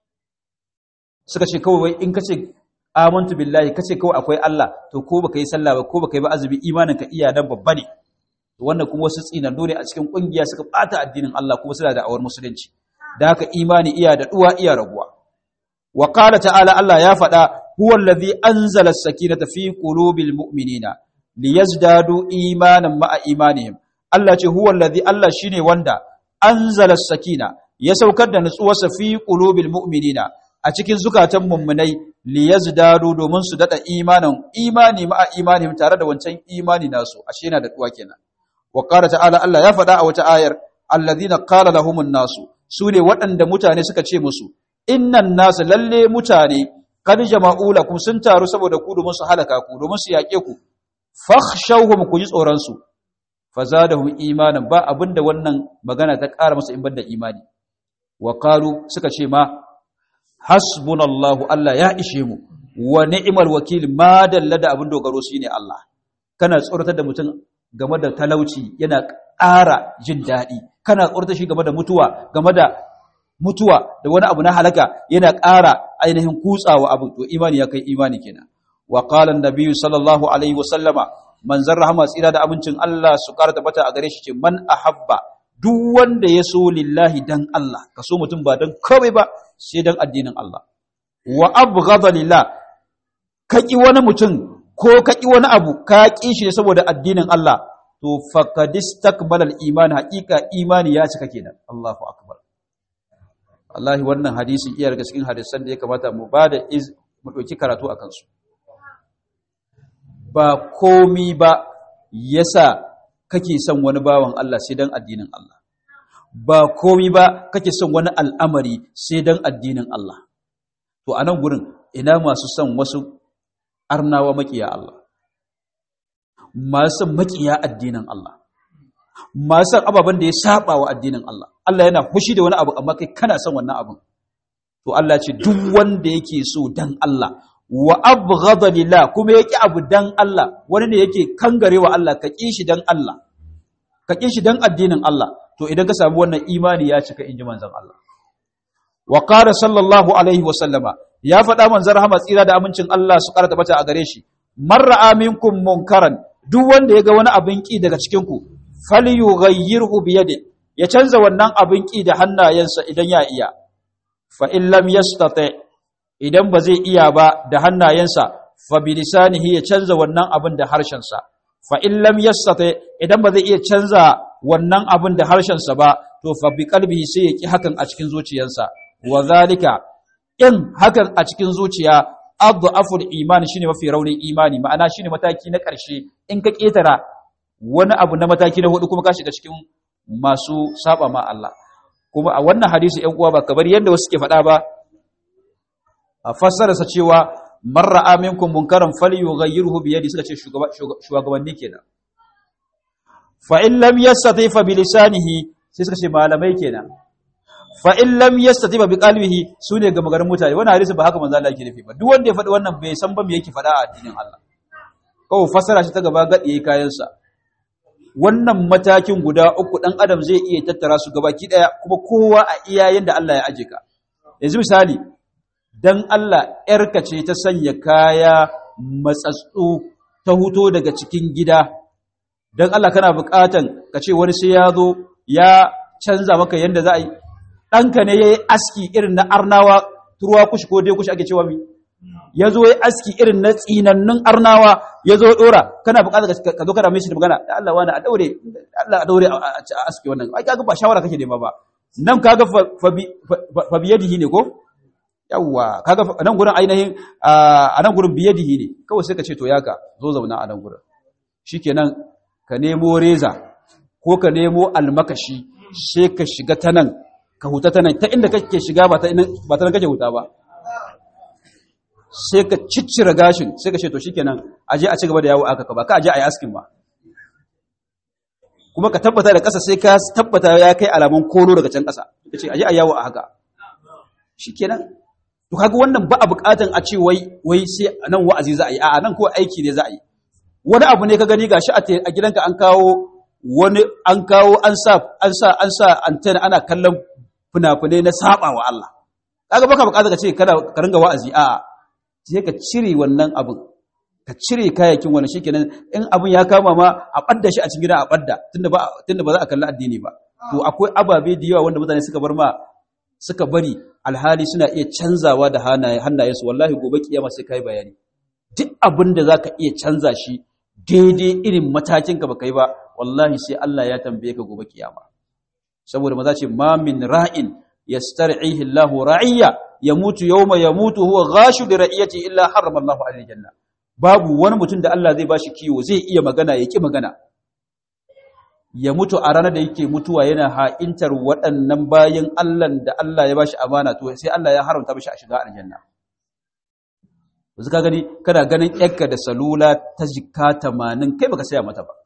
suka ce kawai wai in ka ce amantu billahi ka ce kawai akwai Allah to ko baka yi sallah ba ko baka yi ba azumi imanin ka iya dan babba ne wannan kuma wasu tsinan dole a cikin kungiya suka bata addinin Allah kuma suna da awar musulunci da haka imani iya da duwa iya raguwa wa qala ta'ala Allah ya faɗa huwa allazi anzala as-sakinata fi qulubil mu'minina liyazdadu imanan ma'a imanihim Allah ce huwa allazi Allah shine wanda anzala as-sakina ya saukar da nutsuwarsa fi qulubil mu'minina a cikin zukatan mummunai liyazdadu domin su dada imanin imani ma'a imanihim tare da wancan imani nasu ashe yana da duwa kenan wa qala ta'ala Allah ya faɗa a wata ayar alladhina qala lahumun nasu sune waɗanda mutane suka ce musu innan nasu lalle mutane kad jama'u lakum sun taru saboda ku domin su halaka ku domin su yaƙe ku fakhshawhum ku ji tsoron su fazadahum imanan ba abinda wannan magana ta ƙara masa in banda imani wa qalu suka ce ma hasbunallahu Allah ya ishe mu wa ni'mal wakil ma dalla da abin dogaro shine Allah kana tsoratar da mutum game da talauci yana ƙara jin daɗi kana tsoratar shi game da mutuwa game da mutuwa da wani abu na halaka yana ƙara ainihin kutsawa abu to imani ya kai imani kenan wa qala an-nabiy sallallahu alaihi wasallama manzon rahama tsira da abincin Allah su ƙara tabbata a gare shi ce man ahabba duk wanda ya so lillahi dan Allah ka so mutum ba dan komai ba sai dan addinin Allah wa abghadha lillah ka ki wani mutum ko ka ki wani abu ka ki shi saboda addinin Allah to faqad istakbala al-iman haqiqa imani ya cika kenan Allahu akbar wallahi wannan hadisi iya daga cikin hadisan da ya kamata mu bada iz mu dauki karatu akan su ba komi ba yasa kake son wani bawan Allah sai dan addinin Allah ba komi ba kake son wani al'amari sai dan addinin Allah to a nan gurin ina masu son wasu arnawa makiya Allah masu son makiya addinin Allah masu son ababen da ya saba wa addinin Allah Allah yana fushi da wani abu amma kai kana son wannan abin to Allah ce duk wanda yake so dan Allah wa abghadha lillah kuma yake abu dan Allah wani ne yake kangarewa Allah ka kishi dan Allah ka kishi dan addinin Allah to idan ka samu wannan imani ya cika inji manzon Allah wa qala sallallahu alaihi wa sallama ya faɗa manzon rahama tsira da amincin Allah su karata bata a gare shi marra aminkum munkaran duk wanda ya ga wani abin ki daga cikin ku falyughayyirhu bi yadi ya canza wannan abin ki da hannayensa idan ya iya fa in lam yastati idan ba zai iya ba da hannayensa fa bilisanihi ya canza wannan abin da harshensa fa in lam yastati idan ba zai iya canza wannan abin da harshensa ba to fa bi qalbihi sai ya ki hakan a cikin zuciyarsa wa zalika in hakan a cikin zuciya adhaful iman shine mafi raunin imani ma'ana shine mataki na ƙarshe in ka ketara wani abu na mataki na hudu kuma ka shiga cikin masu saba ma Allah kuma a wannan hadisi ƴan uwa ba kamar yadda wasu suke faɗa ba a fassararsa cewa man ra'a minkum munkaran falyughayyirhu bi yadi suka ce shugabanni kenan fa in lam yastati fa bi lisanihi sai suka ce malamai kenan fa in lam yastati fa bi qalbihi sune ga magarin mutane wannan hadisi ba haka manzo Allah yake nufi ba duk wanda ya faɗi wannan bai san ba me yake faɗa a addinin Allah kawai fassara shi ta gaba gadi yayi kayan sa wannan matakin guda uku dan adam zai iya tattara su gabaki daya kuma kowa a iya yanda Allah ya aje ka yanzu misali dan Allah ‘yarka ce ta sanya kaya matsatsu ta huto daga cikin gida, don Allah kana buƙatan ka ce wani sai ya zo ya canza maka yadda za a yi, ɗanka ne ya yi aski irin na arnawa turuwa kushi ko dai kushi ake cewa mi, ya zo ya aski irin na tsinannun arnawa ya zo ɗora, kana buƙatan ka zo kana mai shi da magana, da Allah wani a ɗaure, Allah a ɗaure a aski wannan, ai kaga ba shawara kake nema ba, nan kaga fa biyadihi ne ko? yawwa kaga nan gurin ainihin a nan gurin biyadihi ne kawai sai ka ce to yaka zo zauna a nan gurin shikenan ka nemo reza ko ka nemo almakashi sai ka shiga ta nan ka huta ta nan ta inda kake shiga ba ta ba ta nan kake huta ba sai ka ciccire gashin sai ka ce to shikenan aje a ci gaba da yawo aka ka ba ka aje a yi askin ba kuma ka tabbata da ƙasa sai ka tabbata ya kai alamun koro daga can ƙasa ka ce aje a yawo a haka shikenan to kaga wannan ba a bukatan a ce wai wai sai nan wa'azi za a yi a'a nan ko aiki ne za a yi wani abu ne ka gani gashi a gidanka an kawo wani an kawo an sa an sa an sa antenna ana kallon fina-finai na saba wa Allah kaga baka bukata ka ce kada ka ringa wa'azi a'a sai ka cire wannan abin ka cire kayayyakin wannan shikenan in abin ya kama ma a badda shi a cikin gida a badda tunda ba tunda ba za a kalli addini ba to akwai ababe da yawa wanda mutane suka bar ma suka bari alhali suna iya canzawa da hannayensu wallahi gobe kiyama sai kai bayani duk abin da zaka iya canza shi daidai irin matakin ka baka yi ba wallahi sai Allah ya tambaye ka gobe kiyama saboda maza ce ma min ra'in yastar'ihi Allah ra'iyya yamutu yawma yamutu huwa ghashu li ra'iyati illa harrama Allah alayhi janna babu wani mutum da Allah zai bashi kiwo zai iya magana ya ki magana ya mutu a ranar da yake mutuwa yana ha'intar waɗannan bayan Allah da Allah ya bashi amana to sai Allah ya haramta mishi a shiga aljanna yanzu ka gani kana ganin yakka da salula ta jika tamanin kai baka saya mata ba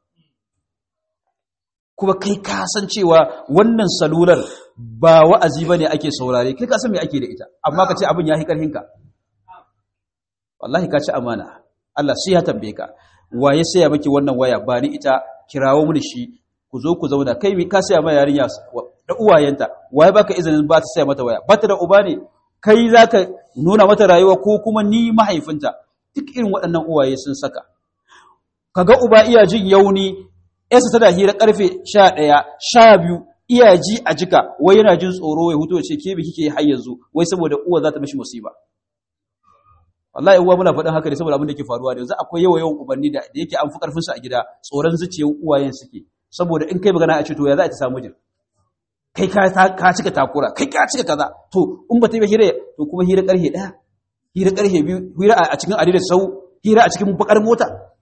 kuma kai ka san cewa wannan salular ba wa'azi bane ake saurare kai ka san me ake da ita amma ka ce abin ya hi karhin ka wallahi ka ci amana Allah sai ya tambaye ka waye saya miki wannan waya ba ni ita kirawo mini shi ku zo ku zauna kai ka saya ma yarinya da uwayenta waye baka izinin ba ta saya mata waya ba ta da uba ne kai zaka nuna mata rayuwa ko kuma ni mahaifinta duk irin waɗannan uwaye sun saka kaga uba iya jin yauni yasa tana hira karfe 11 12 iya ji a jika wai yana jin tsoro ya huto ya ce ke bi kike har yanzu wai saboda uwa za ta mishi musiba wallahi uwa muna faɗin haka ne saboda abin da ke faruwa da yanzu akwai yawa yawan ubanni da yake an fi karfin su a gida tsoron zuciyar uwayen suke saboda in kai magana a ce to ya za ta samu jin kai ka cika takura kai ka cika kaza to in ba ta yi hira to kuma hira karhe daya hira karhe biyu hira a cikin adidar sau hira a cikin bakar mota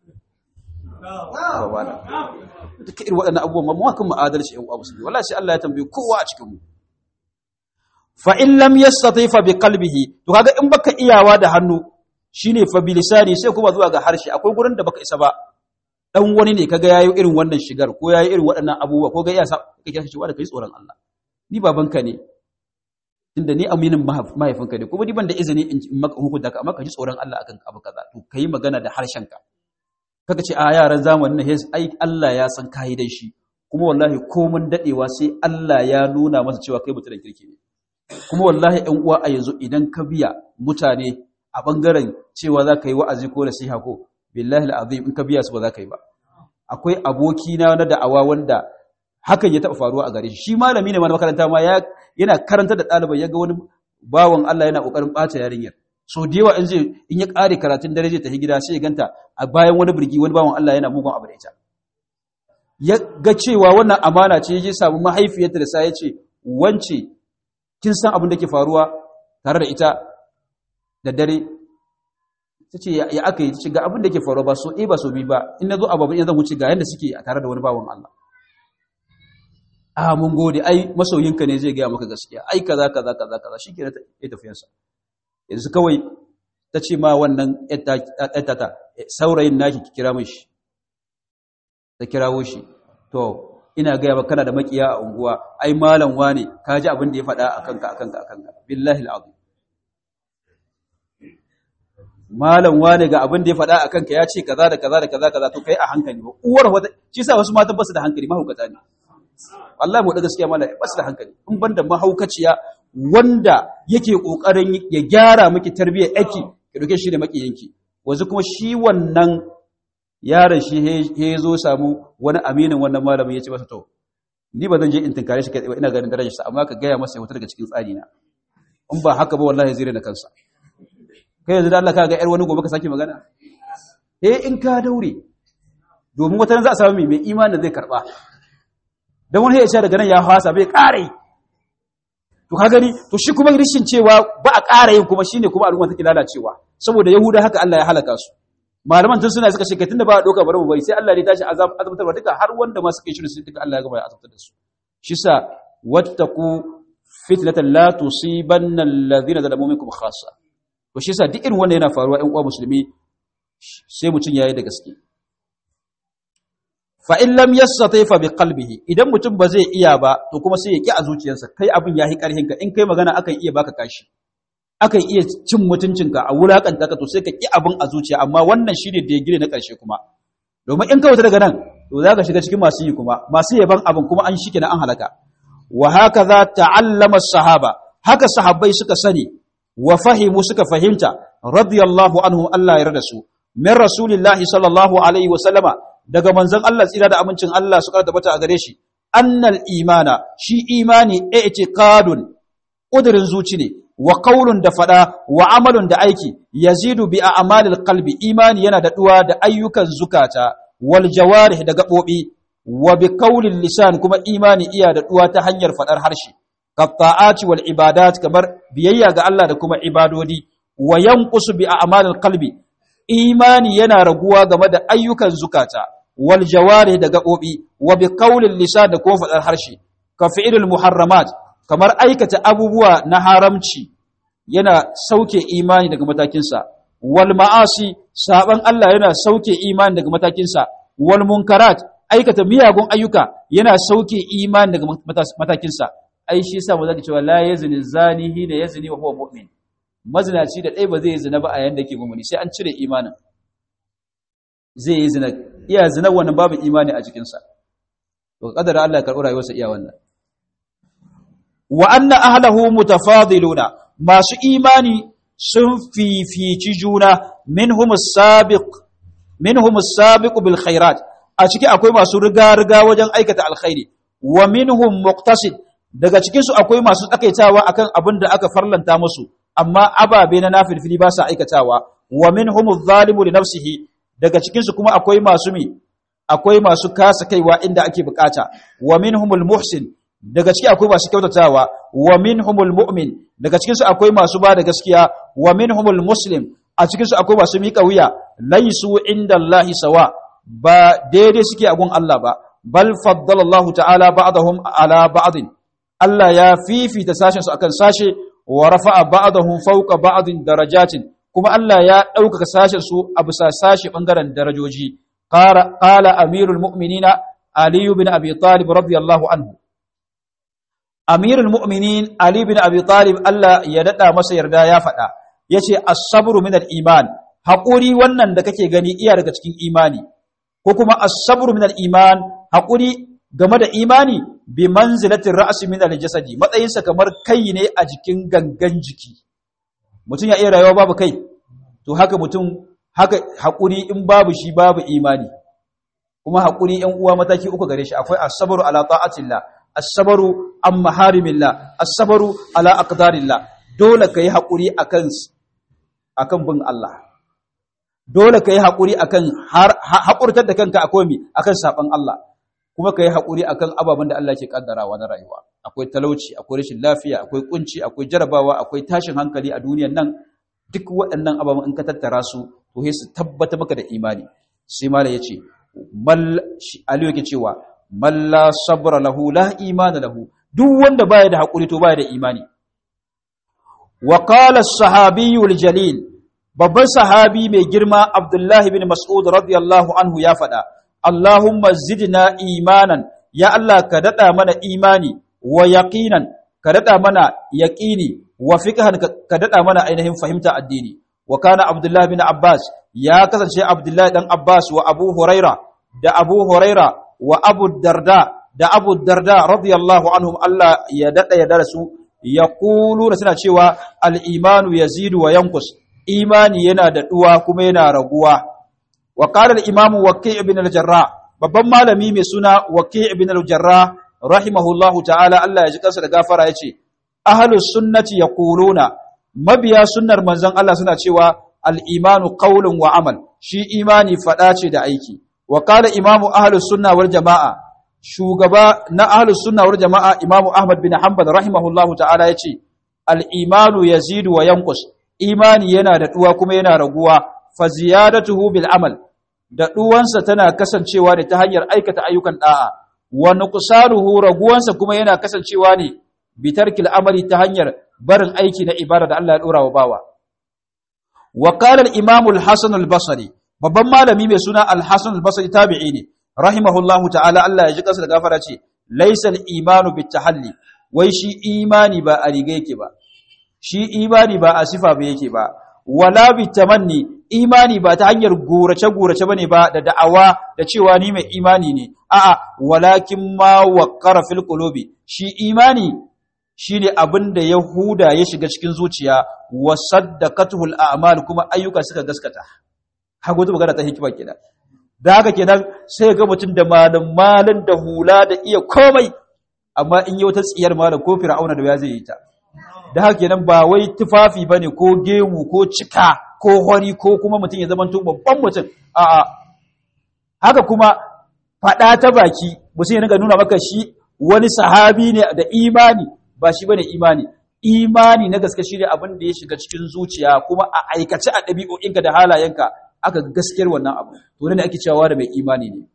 duka irin waɗannan abubuwan mamu kan ma'adalci yan uwa musulmi wallahi sai Allah ya tambaye kowa a cikin mu fa in lam yastati fa bi qalbihi to kaga in baka iyawa da hannu shine fa bi lisani sai kuma zuwa ga harshe akwai gurin da baka isa ba dan wani ne kaga yayi irin wannan shigar ko yayi irin waɗannan abubuwa ko ga iya sa kake cewa da kai tsoron Allah ni babanka ne inda ni aminin mahaifinka ne kuma ni ban da izini in maka hukunta ka amma ka ji tsoron Allah akan abu kaza to kai magana da harshenka kaga ce a yaran zamanin nan ai Allah ya san kai dai shi kuma wallahi komun dadewa sai Allah ya nuna masa cewa kai mutum kirki ne kuma wallahi ɗan uwa a yanzu idan ka biya mutane a bangaren cewa za ka yi wa'azi ko nasiha ko billahi al'azim in ka biya su ba za ka yi ba akwai aboki na na da'awa wanda hakan ya taɓa faruwa a gare shi shi malami ne ma na makaranta ma yana karanta da ɗalibai ya ga wani bawan Allah yana ƙoƙarin ɓata yarinyar so da yawa in zai in ya ƙare karatun dare zai tafi gida sai ya ganta a bayan wani birgi wani bawan Allah yana mugun abu da ita ya ga cewa wannan amana ce ya samu mahaifiyarta da sa ya ce wance kin san abin da ke faruwa tare da ita da dare ta ce ya aka yi ce ga abin da ke faruwa ba so ɗaya ba so biyu ba in na zo ababen yanzu wuce ga yadda suke a tare da wani bawan Allah a mun gode ai masoyinka ne zai gaya maka gaskiya ai kaza kaza kaza kaza shi ke ya tafiyansa yanzu kawai ta ce ma wannan ta saurayin naki ki kira shi ta kirawo shi to ina gaya ba kana da makiya a unguwa ai malam wane ka ji abin da ya faɗa a kanka a kanka a kanka billahi al'azim malam wane ga abin da ya faɗa a kanka ya ce kaza da kaza da kaza kaza to kai a hankali ba uwar wata shi sa wasu matan basu da hankali mahaukata ne wallahi mu da gaskiya malam basu da hankali in banda mahaukaciya wanda yake kokarin ya gyara miki tarbiyyar yaki ki dauke shi da makiyanki wanzu kuma shi wannan yaron shi he zo samu wani aminin wannan malamin ya ce masa to ni ba zan je in tinkare shi kai ina ganin darajarsa amma ka gaya masa ya fita daga cikin tsari na in ba haka ba wallahi zai na kansa kai yanzu da Allah ka ga yar wani gobe ka sake magana eh in ka daure domin wata za a samu mai imanin zai karba dan wani ya ce daga nan ya hasa bai kare to ka gani to shi kuma rishin cewa ba a ƙara yin kuma shine kuma al'umma take lalacewa saboda yahuda haka Allah ya halaka su malaman tun suna suka ce kai tunda ba a doka bari mu bari sai Allah ne tashi azab azabtarwa duka har wanda ma suka yi shirin sai duka Allah ya gaba ya azabtar da su shi sa wattaqu fitnatan la tusibanna alladhina zalamu minkum khassa to shi sa duk irin wannan yana faruwa ɗan uwa musulmi sai mutun yayi da gaske fa in lam yastati fa bi qalbihi idan mutum ba zai iya ba to kuma sai ya ki a zuciyarsa kai abin yahi karhin ka in kai magana akan iya baka kashi akan iya cin mutuncinka a wulakanta ka to sai ka ki abin a zuciya amma wannan shine da ya gire na karshe kuma domin in ka wuta daga nan to za ka shiga cikin masu yi kuma masu yaban abin kuma an shike na an halaka wa hakaza ta'allama sahaba haka sahabbai suka sani wa fahimu suka fahimta radiyallahu anhu Allah ya yarda su min rasulillahi sallallahu alaihi wa sallama daga manzon Allah tsira da amincin Allah su karanta bata a gare shi annal imana shi imani i'tiqadun kudirin zuci ne wa qaulun da fada wa amalun da aiki yazidu bi a'malil qalbi imani yana da duwa da ayyukan zukata wal jawarih da gabobi wa bi qaulil lisan kuma imani iya da duwa ta hanyar fadar harshe qatta'ati wal ibadat kamar biyayya ga Allah da kuma ibadodi wa yanqusu bi a'malil qalbi imani yana raguwa game da ayyukan zukata wal jawarih da gabobi wa bi qaulil lisan da kuma fadar harshe ka fi'ilul muharramat kamar aikata abubuwa na haramci yana sauke imani daga matakinsa wal ma'asi saban Allah yana sauke imani daga matakinsa wal munkarat aikata miyagun ayyuka yana sauke imani daga matakinsa ai shi yasa mu zaka cewa la yazni zani hina yazni wa huwa mu'min mazinaci da ɗaya ba zai yi zina ba a yanda yake mumuni sai an cire imanin zai yi zina iya zina wannan babu imani a jikinsa to kadara Allah ya karɓi rayuwarsa iya wannan wa anna ahlahu mutafadiluna masu imani sun fifici juna minhum as-sabiq minhum as-sabiq bil khairat a ciki akwai masu riga riga wajen aikata alkhairi wa minhum muqtasid daga cikin su akwai masu tsakaitawa akan abin da aka farlanta musu amma ababe na nafilfili ba sa aikatawa wa minhum adh-dhalimu li nafsihi daga cikin su kuma akwai masu mi akwai masu kasa kaiwa inda ake bukata wa minhumul muhsin daga ciki akwai masu kyautatawa wa minhumul mu'min daga cikin su akwai masu ba da gaskiya wa minhumul muslim a cikin su akwai masu miƙa wuya laisu indallahi sawa ba daidai suke a gun Allah ba bal faddala Allah ta'ala ba'dahum ala ba'din Allah ya fifita sashen su akan sashe wa rafa'a ba'dahum fawqa ba'din darajatin kuma Allah ya ɗaukaka sashen su a bisa sashe bangaren darajoji qala amirul mu'minina ali bin abi talib radiyallahu anhu amirul mu'minin ali bin abi talib Allah ya dada masa yarda ya faɗa yace as-sabru min al-iman haƙuri wannan da kake gani iya daga cikin imani ko kuma as-sabru min al-iman haƙuri game da imani bi manzilatin ra'si min al-jasadi matsayinsa kamar kai ne a jikin gangan jiki mutum ya iya rayuwa babu kai to haka mutum haka haƙuri in babu shi babu imani kuma haƙuri ‘yan uwa mataki uku gare shi akwai asabaru ala ta'atillah asabaru an maharimillah asabaru ala aqdarillah dole ka yi haƙuri akan akan bin Allah dole ka yi haƙuri akan haƙurtar da kanka a komi akan saɓan Allah kuma ka yi haƙuri akan ababen da Allah ke ƙaddarawa na rayuwa akwai talauci akwai rashin lafiya akwai kunci akwai jarabawa akwai tashin hankali a duniyan nan duk waɗannan ababen in ka tattara su to sai su tabbata maka da imani sai mala yace mal aliyu yake cewa man la sabra lahu la imana lahu duk wanda baya da hakuri to baya da imani wa qala as-sahabi jalil babban sahabi mai girma abdullahi bin mas'ud radiyallahu anhu ya faɗa allahumma zidna imanan ya allah ka dada mana imani wa yaqinan ka dada mana yaqini wa fiqhan ka dada mana ainihin fahimta addini wa kana abdullahi bin abbas ya kasance abdullahi dan abbas wa abu huraira da abu huraira wa abu darda da abu darda radiyallahu anhum Allah ya dada ya darasu ya kulu da suna cewa al-imanu yazidu wa yankus imani yana da duwa kuma yana raguwa wa qala al-imam waqi' ibn al-jarrah babban malami mai suna waqi' ibn al-jarrah rahimahullahu ta'ala Allah ya ji kansa da gafara yace ahlus sunnati yaquluna mabiya sunnar manzon Allah suna cewa al-imanu qawlun wa amal shi imani fada ce da aiki wa qala imamu ahlus sunna wal jamaa shugaba na ahlus sunna wal jamaa imamu ahmad bin hanbal rahimahullahu ta'ala yace al-imanu yazidu wa yanqus imani yana da duwa kuma yana raguwa fa ziyadatuhu bil amal da duwansa tana kasancewa ne ta hanyar aikata ayyukan da'a wa nuqsanuhu raguwansa kuma yana kasancewa ne bitarkil amali ta hanyar barin aiki na ibada da Allah ya dora wa bawa wa qala al-imam al-hasan al-basri babban malami mai suna al-hasan al-basri tabi'i ne rahimahullahu ta'ala Allah ya ji kansa da gafara ce laysa al-imanu bitahalli wai shi imani ba a riga yake ba shi imani ba a sifa ba yake ba wala bitamanni imani ba ta hanyar gurace gurace bane ba da da'awa da cewa ni mai imani ne a'a walakin ma waqara fil qulubi shi imani shine abin da Yahuda ya shiga cikin zuciya wa saddaqatuhul a'mal kuma ayyuka suka gaskata hago ta magana ta hikima kenan da haka kenan sai ga mutum da malam malan da hula da iya komai amma in yi wata tsiyar malam ko fir'auna da ya zai yi ta da haka kenan ba wai tufafi bane ko gemu ko cika ko hori ko kuma mutum ya zamanto babban mutum a'a haka kuma fada ta baki mutum ya ringa nuna maka shi wani sahabi ne da imani ba shi bane imani imani na gaske shine abin da ya shiga cikin zuciya kuma a aikace a ɗabi'o'inka da halayenka aka gaskiyar wannan abu to ne ake cewa da mai imani ne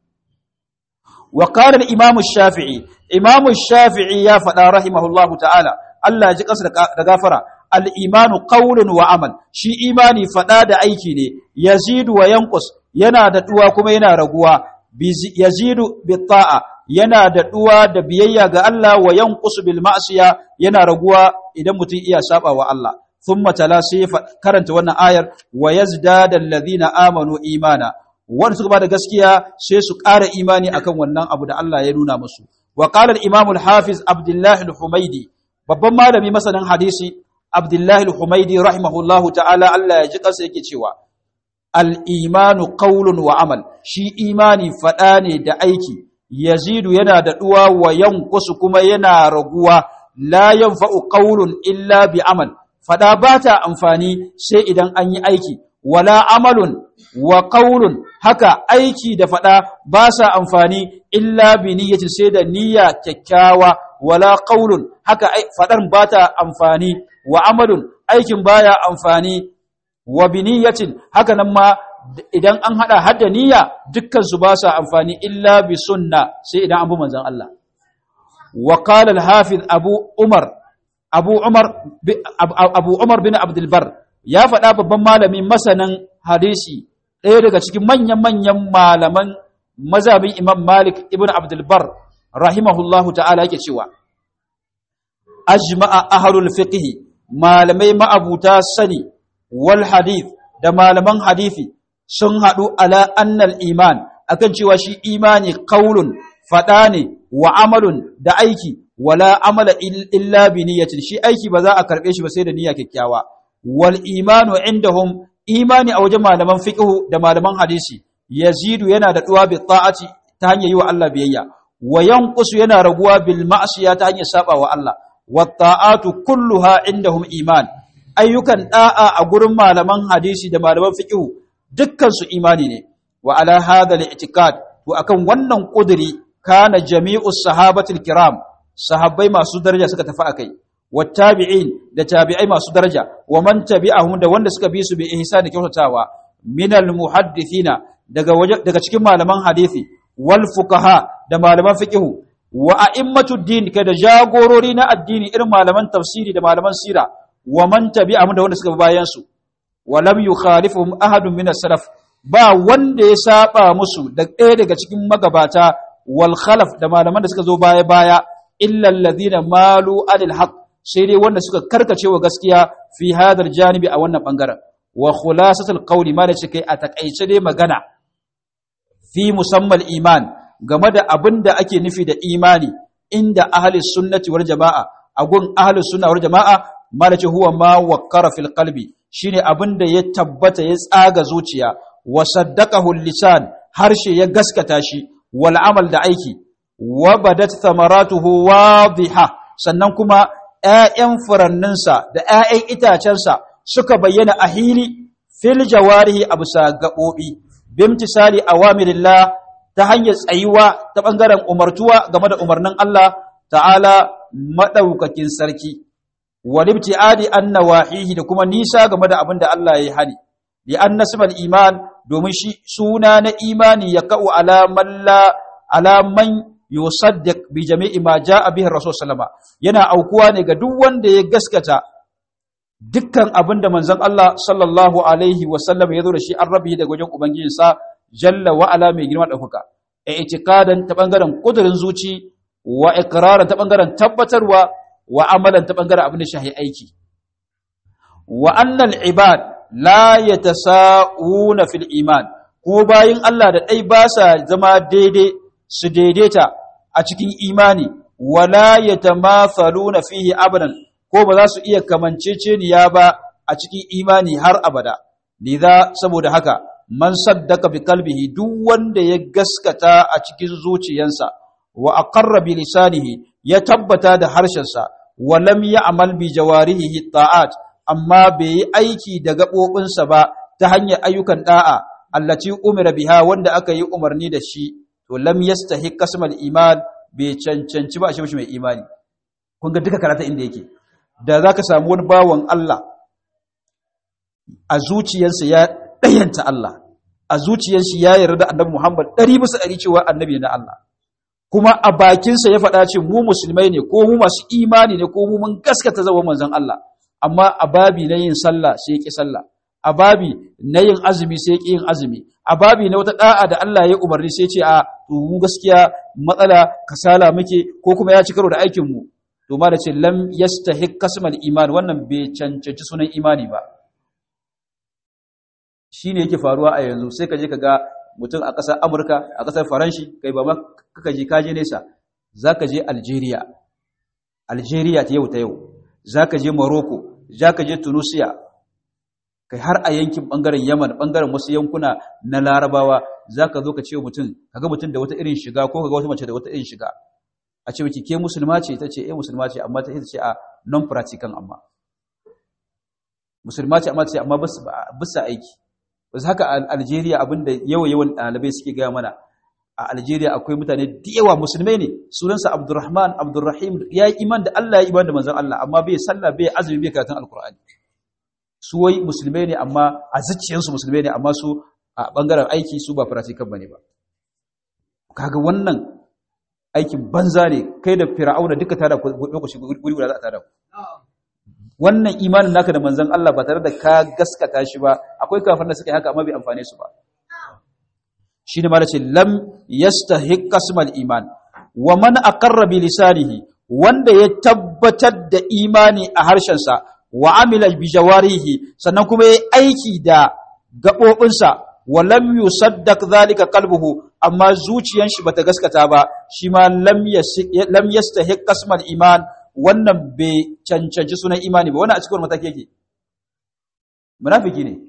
wa qala al-imam shafii imam shafii ya faɗa rahimahullahu ta'ala Allah ya ji kansa da gafara al-imanu qawlun wa amal shi imani fada da aiki ne yazidu wa yanqus yana da duwa kuma yana raguwa yazidu bi ta'a yana da duwa da biyayya ga Allah wa yanqus bil ma'siya yana raguwa idan mutum iya saba wa Allah thumma tala sai karanta wannan ayar wa yazdada alladhina amanu imana wanda suka bada gaskiya sai su ƙara imani akan wannan abu da Allah ya nuna musu wa qala al-imam al-hafiz abdullah al-humaidi babban malami masanin hadisi abdullah al-humaidi rahimahullahu ta'ala Allah ya ji kansa yake cewa al-imanu qawlun wa amal shi imani fada ne da aiki yazidu yana da duwa wa yanqusu kuma yana raguwa la yanfa'u qawlun illa bi amal fada bata amfani sai idan an yi aiki wala amalun wa qaulun haka aiki da fada ba sa amfani illa bi niyyatin sai da niyya kyakkyawa wala qaulun haka fadar ba ta amfani wa amalun aikin baya amfani wa bi niyyatin haka nan ma idan an hada hadda niyya dukkan su ba sa amfani illa bi sunna sai idan an bi manzon Allah wa qala al-hafiz abu umar abu umar abu umar bin abdul bar ya faɗa babban malami masanin hadisi ɗaya daga cikin manyan-manyan malaman mazabin imam malik ibn abdulbar rahimahullahu ta'ala yake cewa ajma'a ahlul fiqh malamai ma'abuta sani wal hadith da malaman hadisi sun haɗu ala annal iman akan cewa shi imani qaulun faɗa ne wa amalun da aiki wala amala illa bi niyyatin shi aiki ba za a karɓe shi ba sai da niyya kyakkyawa wal imanu indahum imani a wajen malaman fiqh da malaman hadisi yazidu yana da duwa bi ta'ati ta hanyar yi wa Allah biyayya wa yanqusu yana raguwa bil ma'siya ta hanyar saba wa Allah wa ta'atu kulluha indahum iman ayyukan da'a a gurin malaman hadisi da malaman fiqh dukkan su imani ne wa ala hadha al-i'tiqad to akan wannan kuduri kana jami'us sahabatul kiram sahabbai masu daraja suka tafi akai wattabi'in da tabi'ai masu daraja wa man tabi'ahum da wanda suka bi su bi ihsan da kyautatawa minal muhaddithina daga daga cikin malaman hadisi wal fuqaha da malaman fiqh wa a'immatu din da jagorori na addini irin malaman tafsiri da malaman sira wa man tabi'ahum da wanda suka bi bayan su wa lam yukhalifuhum ahadun min salaf ba wanda ya saba musu da ɗaya daga cikin magabata wal khalaf da malaman da suka zo baya baya illa alladhina malu anil haqq sai dai wanda suka karkace wa gaskiya fi hadar janibi a wannan bangaren wa khulasatul qawli ma da ce kai a takaice dai magana fi musammal iman game da abin da ake nufi da imani inda ahli sunnati wal jama'a a gun ahli sunna wal jama'a ma da ce huwa ma waqqara fil qalbi shine abin da ya tabbata ya tsaga zuciya wa saddaqahu lisan harshe ya gaskata shi wal amal da aiki wa badat thamaratuhu wadhiha sannan kuma ‘ya'yan furanninsa da ‘ya'yan itacensa suka bayyana a hili fil jawarihi a bisa gaɓoɓi, bimtisali a wamirillah ta hanyar tsayuwa ta ɓangaren umartuwa game da umarnin Allah ta'ala maɗaukakin sarki, walibti adi an wahihi da kuma nisa game da abin da Allah ya yi hani, li an nasibal iman domin shi suna na imani ya ka'u alaman yusaddiq bi jami'i ma jaa bihi rasul sallama yana aukuwa ne ga duk wanda ya gaskata dukkan abinda manzon Allah sallallahu alaihi wa sallam ya zo da shi an rabi daga wajen ubangijinsa jalla wa ala mai girma dauka i'tiqadan ta bangaren kudurin zuci wa iqraran ta bangaren tabbatarwa wa amalan ta bangaren abin da shahi aiki wa annal ibad la yatasawuna fil iman ko bayin Allah da dai ba sa zama daidai su daidaita a cikin imani wala yatamathaluna fihi abadan ko ba za su iya kamanceceniya ba a cikin imani har abada lidha saboda haka man saddaka bi kalbihi duk wanda ya gaskata a cikin zuciyarsa wa aqarra bi lisanihi ya tabbata da harshensa wa lam ya'mal bi jawarihi ta'at amma bai yi aiki da gaɓoɓinsa ba ta hanyar ayyukan da'a allati umira biha wanda aka yi umarni da shi to lam yastahiq qasmal iman bai cancanci ba a shi mai imani kun ga duka karata inda yake da zaka samu wani bawan Allah a zuciyarsa ya dayanta Allah a zuciyarsa ya yarda da Annabi Muhammad 100 bisa 100 cewa annabi na Allah kuma a bakinsa ya faɗa ce mu musulmai ne ko mu masu imani ne ko mu mun gaskata zaman manzon Allah amma a babi na yin sallah sai ya ƙi sallah a babi na yin azumi sai ya ƙi yin azumi a babi na wata da'a da Allah ya umarni sai ce a to mu gaskiya matsala kasala muke ko kuma ya ci karo da aikin mu to ma da ce lam yastahiq kasmal iman wannan bai cancanci sunan imani ba shine yake faruwa a yanzu sai ka je ka ga mutum a ƙasar Amurka a ƙasar Faranshi kai ba ma kaka je ka je nesa zaka je Algeria Algeria ta yau ta yau zaka je Morocco zaka je Tunisia kai har a yankin bangaren Yaman bangaren wasu yankuna na Larabawa zaka zo ka ce mutum kaga mutum da wata irin shiga ko kaga wata mace da wata irin shiga a ce miki ke musulma ce ta ce eh musulma ce amma ta ce a non practical amma musulma ce amma ta ce amma bisa aiki wasu haka a Algeria abinda yawa yawan ɗalibai suke gaya mana a Algeria akwai mutane da yawa musulmai ne sunansa Abdurrahman Abdurrahim ya yi iman da Allah ya iman da manzon Allah amma bai sallah bai azumi bai karatun alkur'ani su wai musulmai ne amma a zuciyarsu musulmai ne amma su a bangaren aiki su ba practical bane ba kaga wannan aikin banza ne kai da fir'auna duka tada ku lokaci guri guda za a tada ku wannan imanin naka da manzon Allah ba tare da ka gaskata shi ba akwai kafin da suke haka amma bai amfane su ba shine ma ce lam yastahiq qasmal iman wa man aqarra bi lisanihi wanda ya tabbatar da imani a harshen sa wa amila bi jawarihi sannan kuma yayi aiki da gabobinsa wa lam yusaddaq zalika qalbuhu amma zuciyan shi bata gaskata ba shi ma lam lam yastahiq qasmal iman wannan bai cancanci sunan imani ba wannan a cikin mataki yake munafiki ne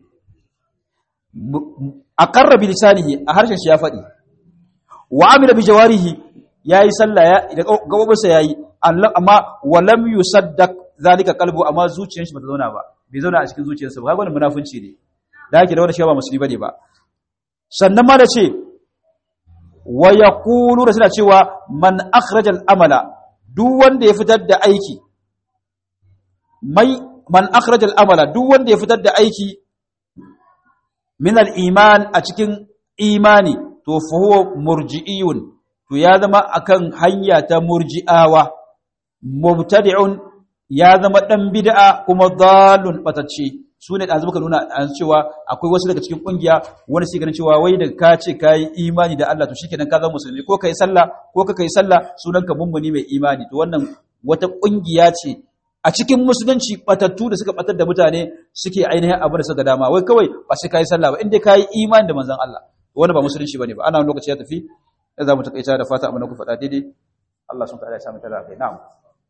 a karra bi lisanihi a harshen shi ya faɗi wa amila bi jawarihi yayi sallah ya da gabobinsa yayi amma wa lam yusaddaq zalika qalbu amma zuciyar shi bata zauna ba bai zauna a cikin zuciyarsa ba kaga wannan munafunci ne da yake da wanda shi ba musulmi bane ba sannan ma da ce wa yaqulu da suna cewa man akhraja al-amala duk wanda ya fitar da aiki mai man akhraja al-amala duk wanda ya fitar da aiki min al-iman a cikin imani to fa huwa murji'iyun to ya zama akan hanya ta murji'awa mubtadi'un ya zama dan bid'a kuma dalun batacce su ne ɗazu muka nuna an cewa akwai wasu daga cikin ƙungiya wani su ganin cewa wai da ka ce ka yi imani da Allah to shi kenan ka zama musulmi ko ka yi sallah ko ka yi sallah sunan ka mummuni mai imani to wannan wata ƙungiya ce a cikin musulunci batattu da suka batar da mutane suke ainihin abin da suka dama wai kawai ba sai ka yi sallah ba inda ka yi imani da manzon Allah wani ba musulunci bane ba ana wani lokaci ya tafi ya za mu takaita da fata abin da ku faɗa daidai Allah sun ta'ala ya samu tara kai na'am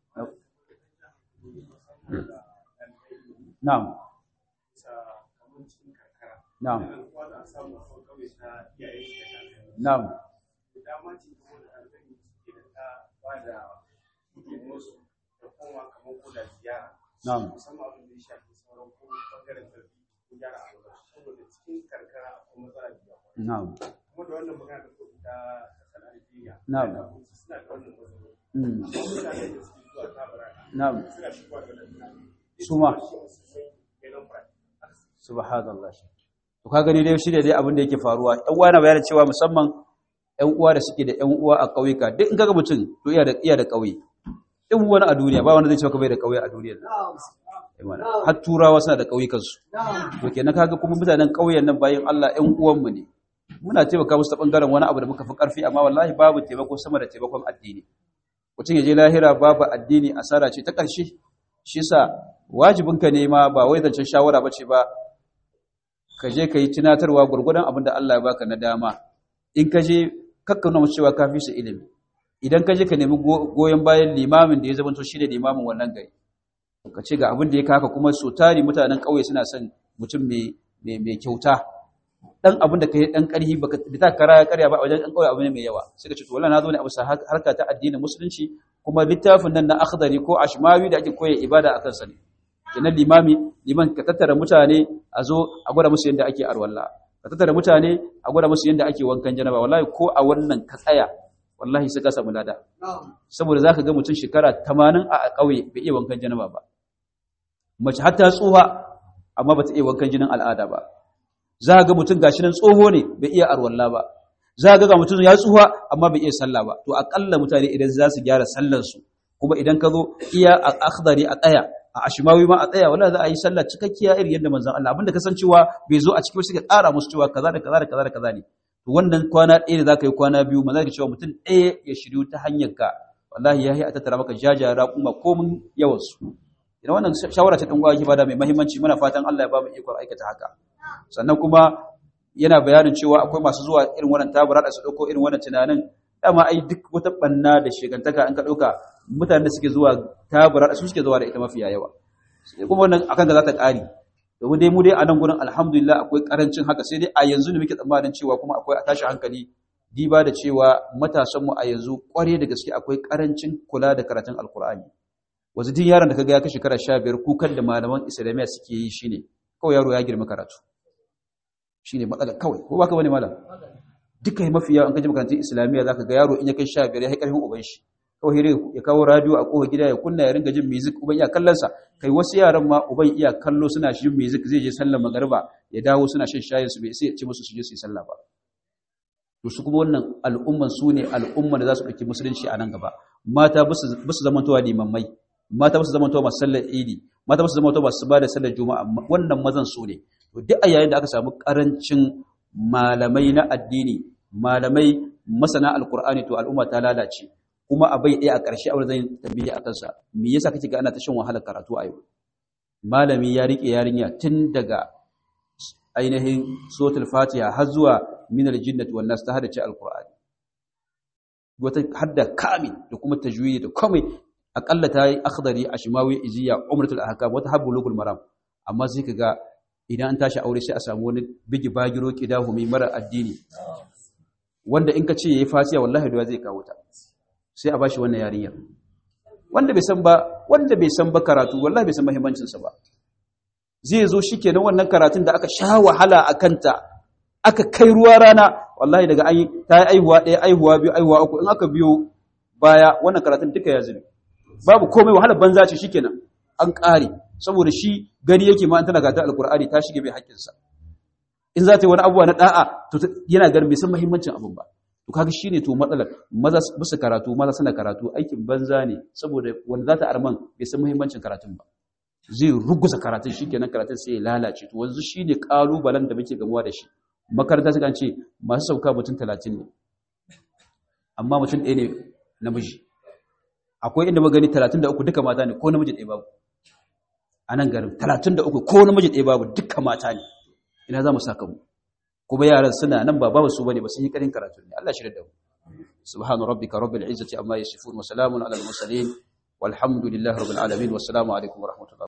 na'am Na'am. Na'am. Na'am. Na'am. Na'am. Na'am. Suma. Subhanallah. to ka gani dai shi da dai abin da yake faruwa ɗan uwa na bayani cewa musamman ɗan uwa da suke da ɗan uwa a ƙauyuka duk in kaga mutum to iya da iya da ƙauye duk wani a duniya ba wanda zai ce ka bai da ƙauye a duniya har turawa suna da ƙauyukan su to kenan kaga kuma mutanen ƙauyen nan bayan Allah ɗan uwan mu ne muna taimaka musu ta bangaren wani abu da muka fi ƙarfi amma wallahi babu taimako sama da taimakon addini mutum ya je lahira babu addini asara ce ta ƙarshe shi yasa wajibinka ne ma ba wai zancen shawara ba ce ba ka je ka yi tunatarwa gurgudan abin da Allah ya baka na dama in ka je kakka nuna cewa ka fi su ilimi idan ka je ka nemi goyon bayan limamin da ya zama to shine limamin wannan gari ka ce ga abin da ya kaka kuma so tari mutanen ƙauye suna son mutum mai mai kyauta dan abin da kai dan karhi baka bita kara karya ba a wajen dan ƙauye abu ne mai yawa sai ka ce to wallahi na zo ne a bisa harka ta addinin musulunci kuma littafin nan na akhdari ko ashmawi da ake koya ibada akan sa ne kenan limami liman ka tattara mutane a zo a gwada musu yadda ake arwalla ka tattara mutane a gwada musu yadda ake wankan janaba wallahi ko a wannan ka tsaya wallahi sai ka samu lada saboda zaka ga mutum shekara 80 a kauye bai iya wankan janaba ba mace har ta tsuha amma bata iya wankan jinin al'ada ba za ga mutum gashi nan tsoho ne bai iya arwalla ba za ga ga mutum ya tsuha amma bai iya sallah ba to akalla mutane idan za su gyara sallar su kuma idan ka zo iya a akhdari a tsaya a ashimawi ma a tsaya wala za a yi sallah cikakkiya irin yadda manzon Allah abinda kasancewa bai zo a cikin wasu suka ƙara musu cewa kaza da kaza da kaza da kaza ne to wannan kwana ɗaya da zaka yi kwana biyu maza ka cewa mutum ɗaya ya shiryu ta hanyar ka wallahi ya yi a tattara maka jajara kuma komin yawan su idan wannan shawara ce dan uwa ki bada mai muhimmanci muna fatan Allah ya ba mu ikon aikata haka sannan kuma yana bayanin cewa akwai masu zuwa irin wannan tabura da su dauko irin wannan tunanin dama ai duk wata banna da shegantaka an ka dauka mutanen da suke zuwa tabura da su suke zuwa da ita mafiya yawa sai kuma wannan akan ga za ta kare domin dai mu dai a nan gurin alhamdulillah akwai karancin haka sai dai a yanzu ne muke tsammanin cewa kuma akwai a tashi hankali diba da cewa matasanmu a yanzu kware da gaske akwai karancin kula da karatun alkur'ani wasu duk yaron da kaga ya kai shekara 15 kukan da malaman islamiyya suke yi shine kawai yaro ya girma karatu shine matsala kawai ko baka bane malam duka mafi yawa an kaji makarantun islamiyya zaka ga yaro in ya kai 15 ya kai karfin uban shi kawai hire ya kawo radio a kofar gida ya kunna ya ringa jin music uban iya kallon sa kai wasu yaran ma uban iya kallo suna shi music zai je sallar magariba ya dawo suna shan shayin su bai sai ya ce musu su je su yi sallah ba to su kuma wannan al'umman su ne al'umman da za su ɗauki musulunci a nan gaba mata ba su zamantowa limammai mata ba su zamantowa masu sallar idi mata ba su zamantowa masu ba da sallar juma'a wannan mazan su ne to duk a yayin da aka samu karancin malamai na addini malamai masana alkur'ani to al'umma ta lalace kuma a bai ɗaya a ƙarshe a zai tambaye a kansa me yasa kake ga ana ta shan wahalar karatu a yau malami ya riƙe yarinya tun daga ainihin suratul fatiha har zuwa minal jinnati wan nas ta hadace alqur'ani wata hadda kamil da kuma tajwidi da komai akalla ta yi akhdari ashmawi iziya umratul ahkam wata habbulugul maram amma sai kaga idan an tashi aure sai a samu wani bigi bagiro kidahu mai mara addini wanda in ka ce yayi fasiya wallahi da zai kawo ta sai a bashi wannan yarinyar wanda bai san ba wanda bai san ba karatu wallahi bai san muhimmancin sa ba zai zo shikenan wannan karatun da aka sha wahala akan ta aka kai ruwa rana wallahi daga an ta yi aihuwa ɗaya aihuwa biyu aihuwa uku in aka biyo baya wannan karatun duka ya zube babu komai wahala banza ce shikenan an ƙare saboda shi gani yake ma an tana gata alkur'ani ta shige bai haƙƙinsa in za ta yi wani abubuwa na da'a to yana ganin bai san muhimmancin abin ba to kaga shine to matsalar maza bisa karatu maza suna karatu aikin banza ne saboda wanda za ta arman bai san muhimmancin karatun ba zai ruguza karatun shikenan karatun sai ya lalace to wanzu shine kalubalen da muke gamuwa da shi makaranta suka ce masu sauka mutum talatin ne amma mutum ɗaya ne namiji akwai inda magani talatin da uku duka mata ne ko namiji ɗaya babu a nan garin talatin da uku ko namiji ɗaya babu duka mata ne ina za mu saka mu kuma yaran suna nan ba babu su bane ba sun yi ƙarin karatu ne Allah shirya da mu subhanu rabbika rabbil izzati amma yasifun wa salamun alal mursalin walhamdulillahi rabbil alamin wassalamu alaikum wa rahmatullahi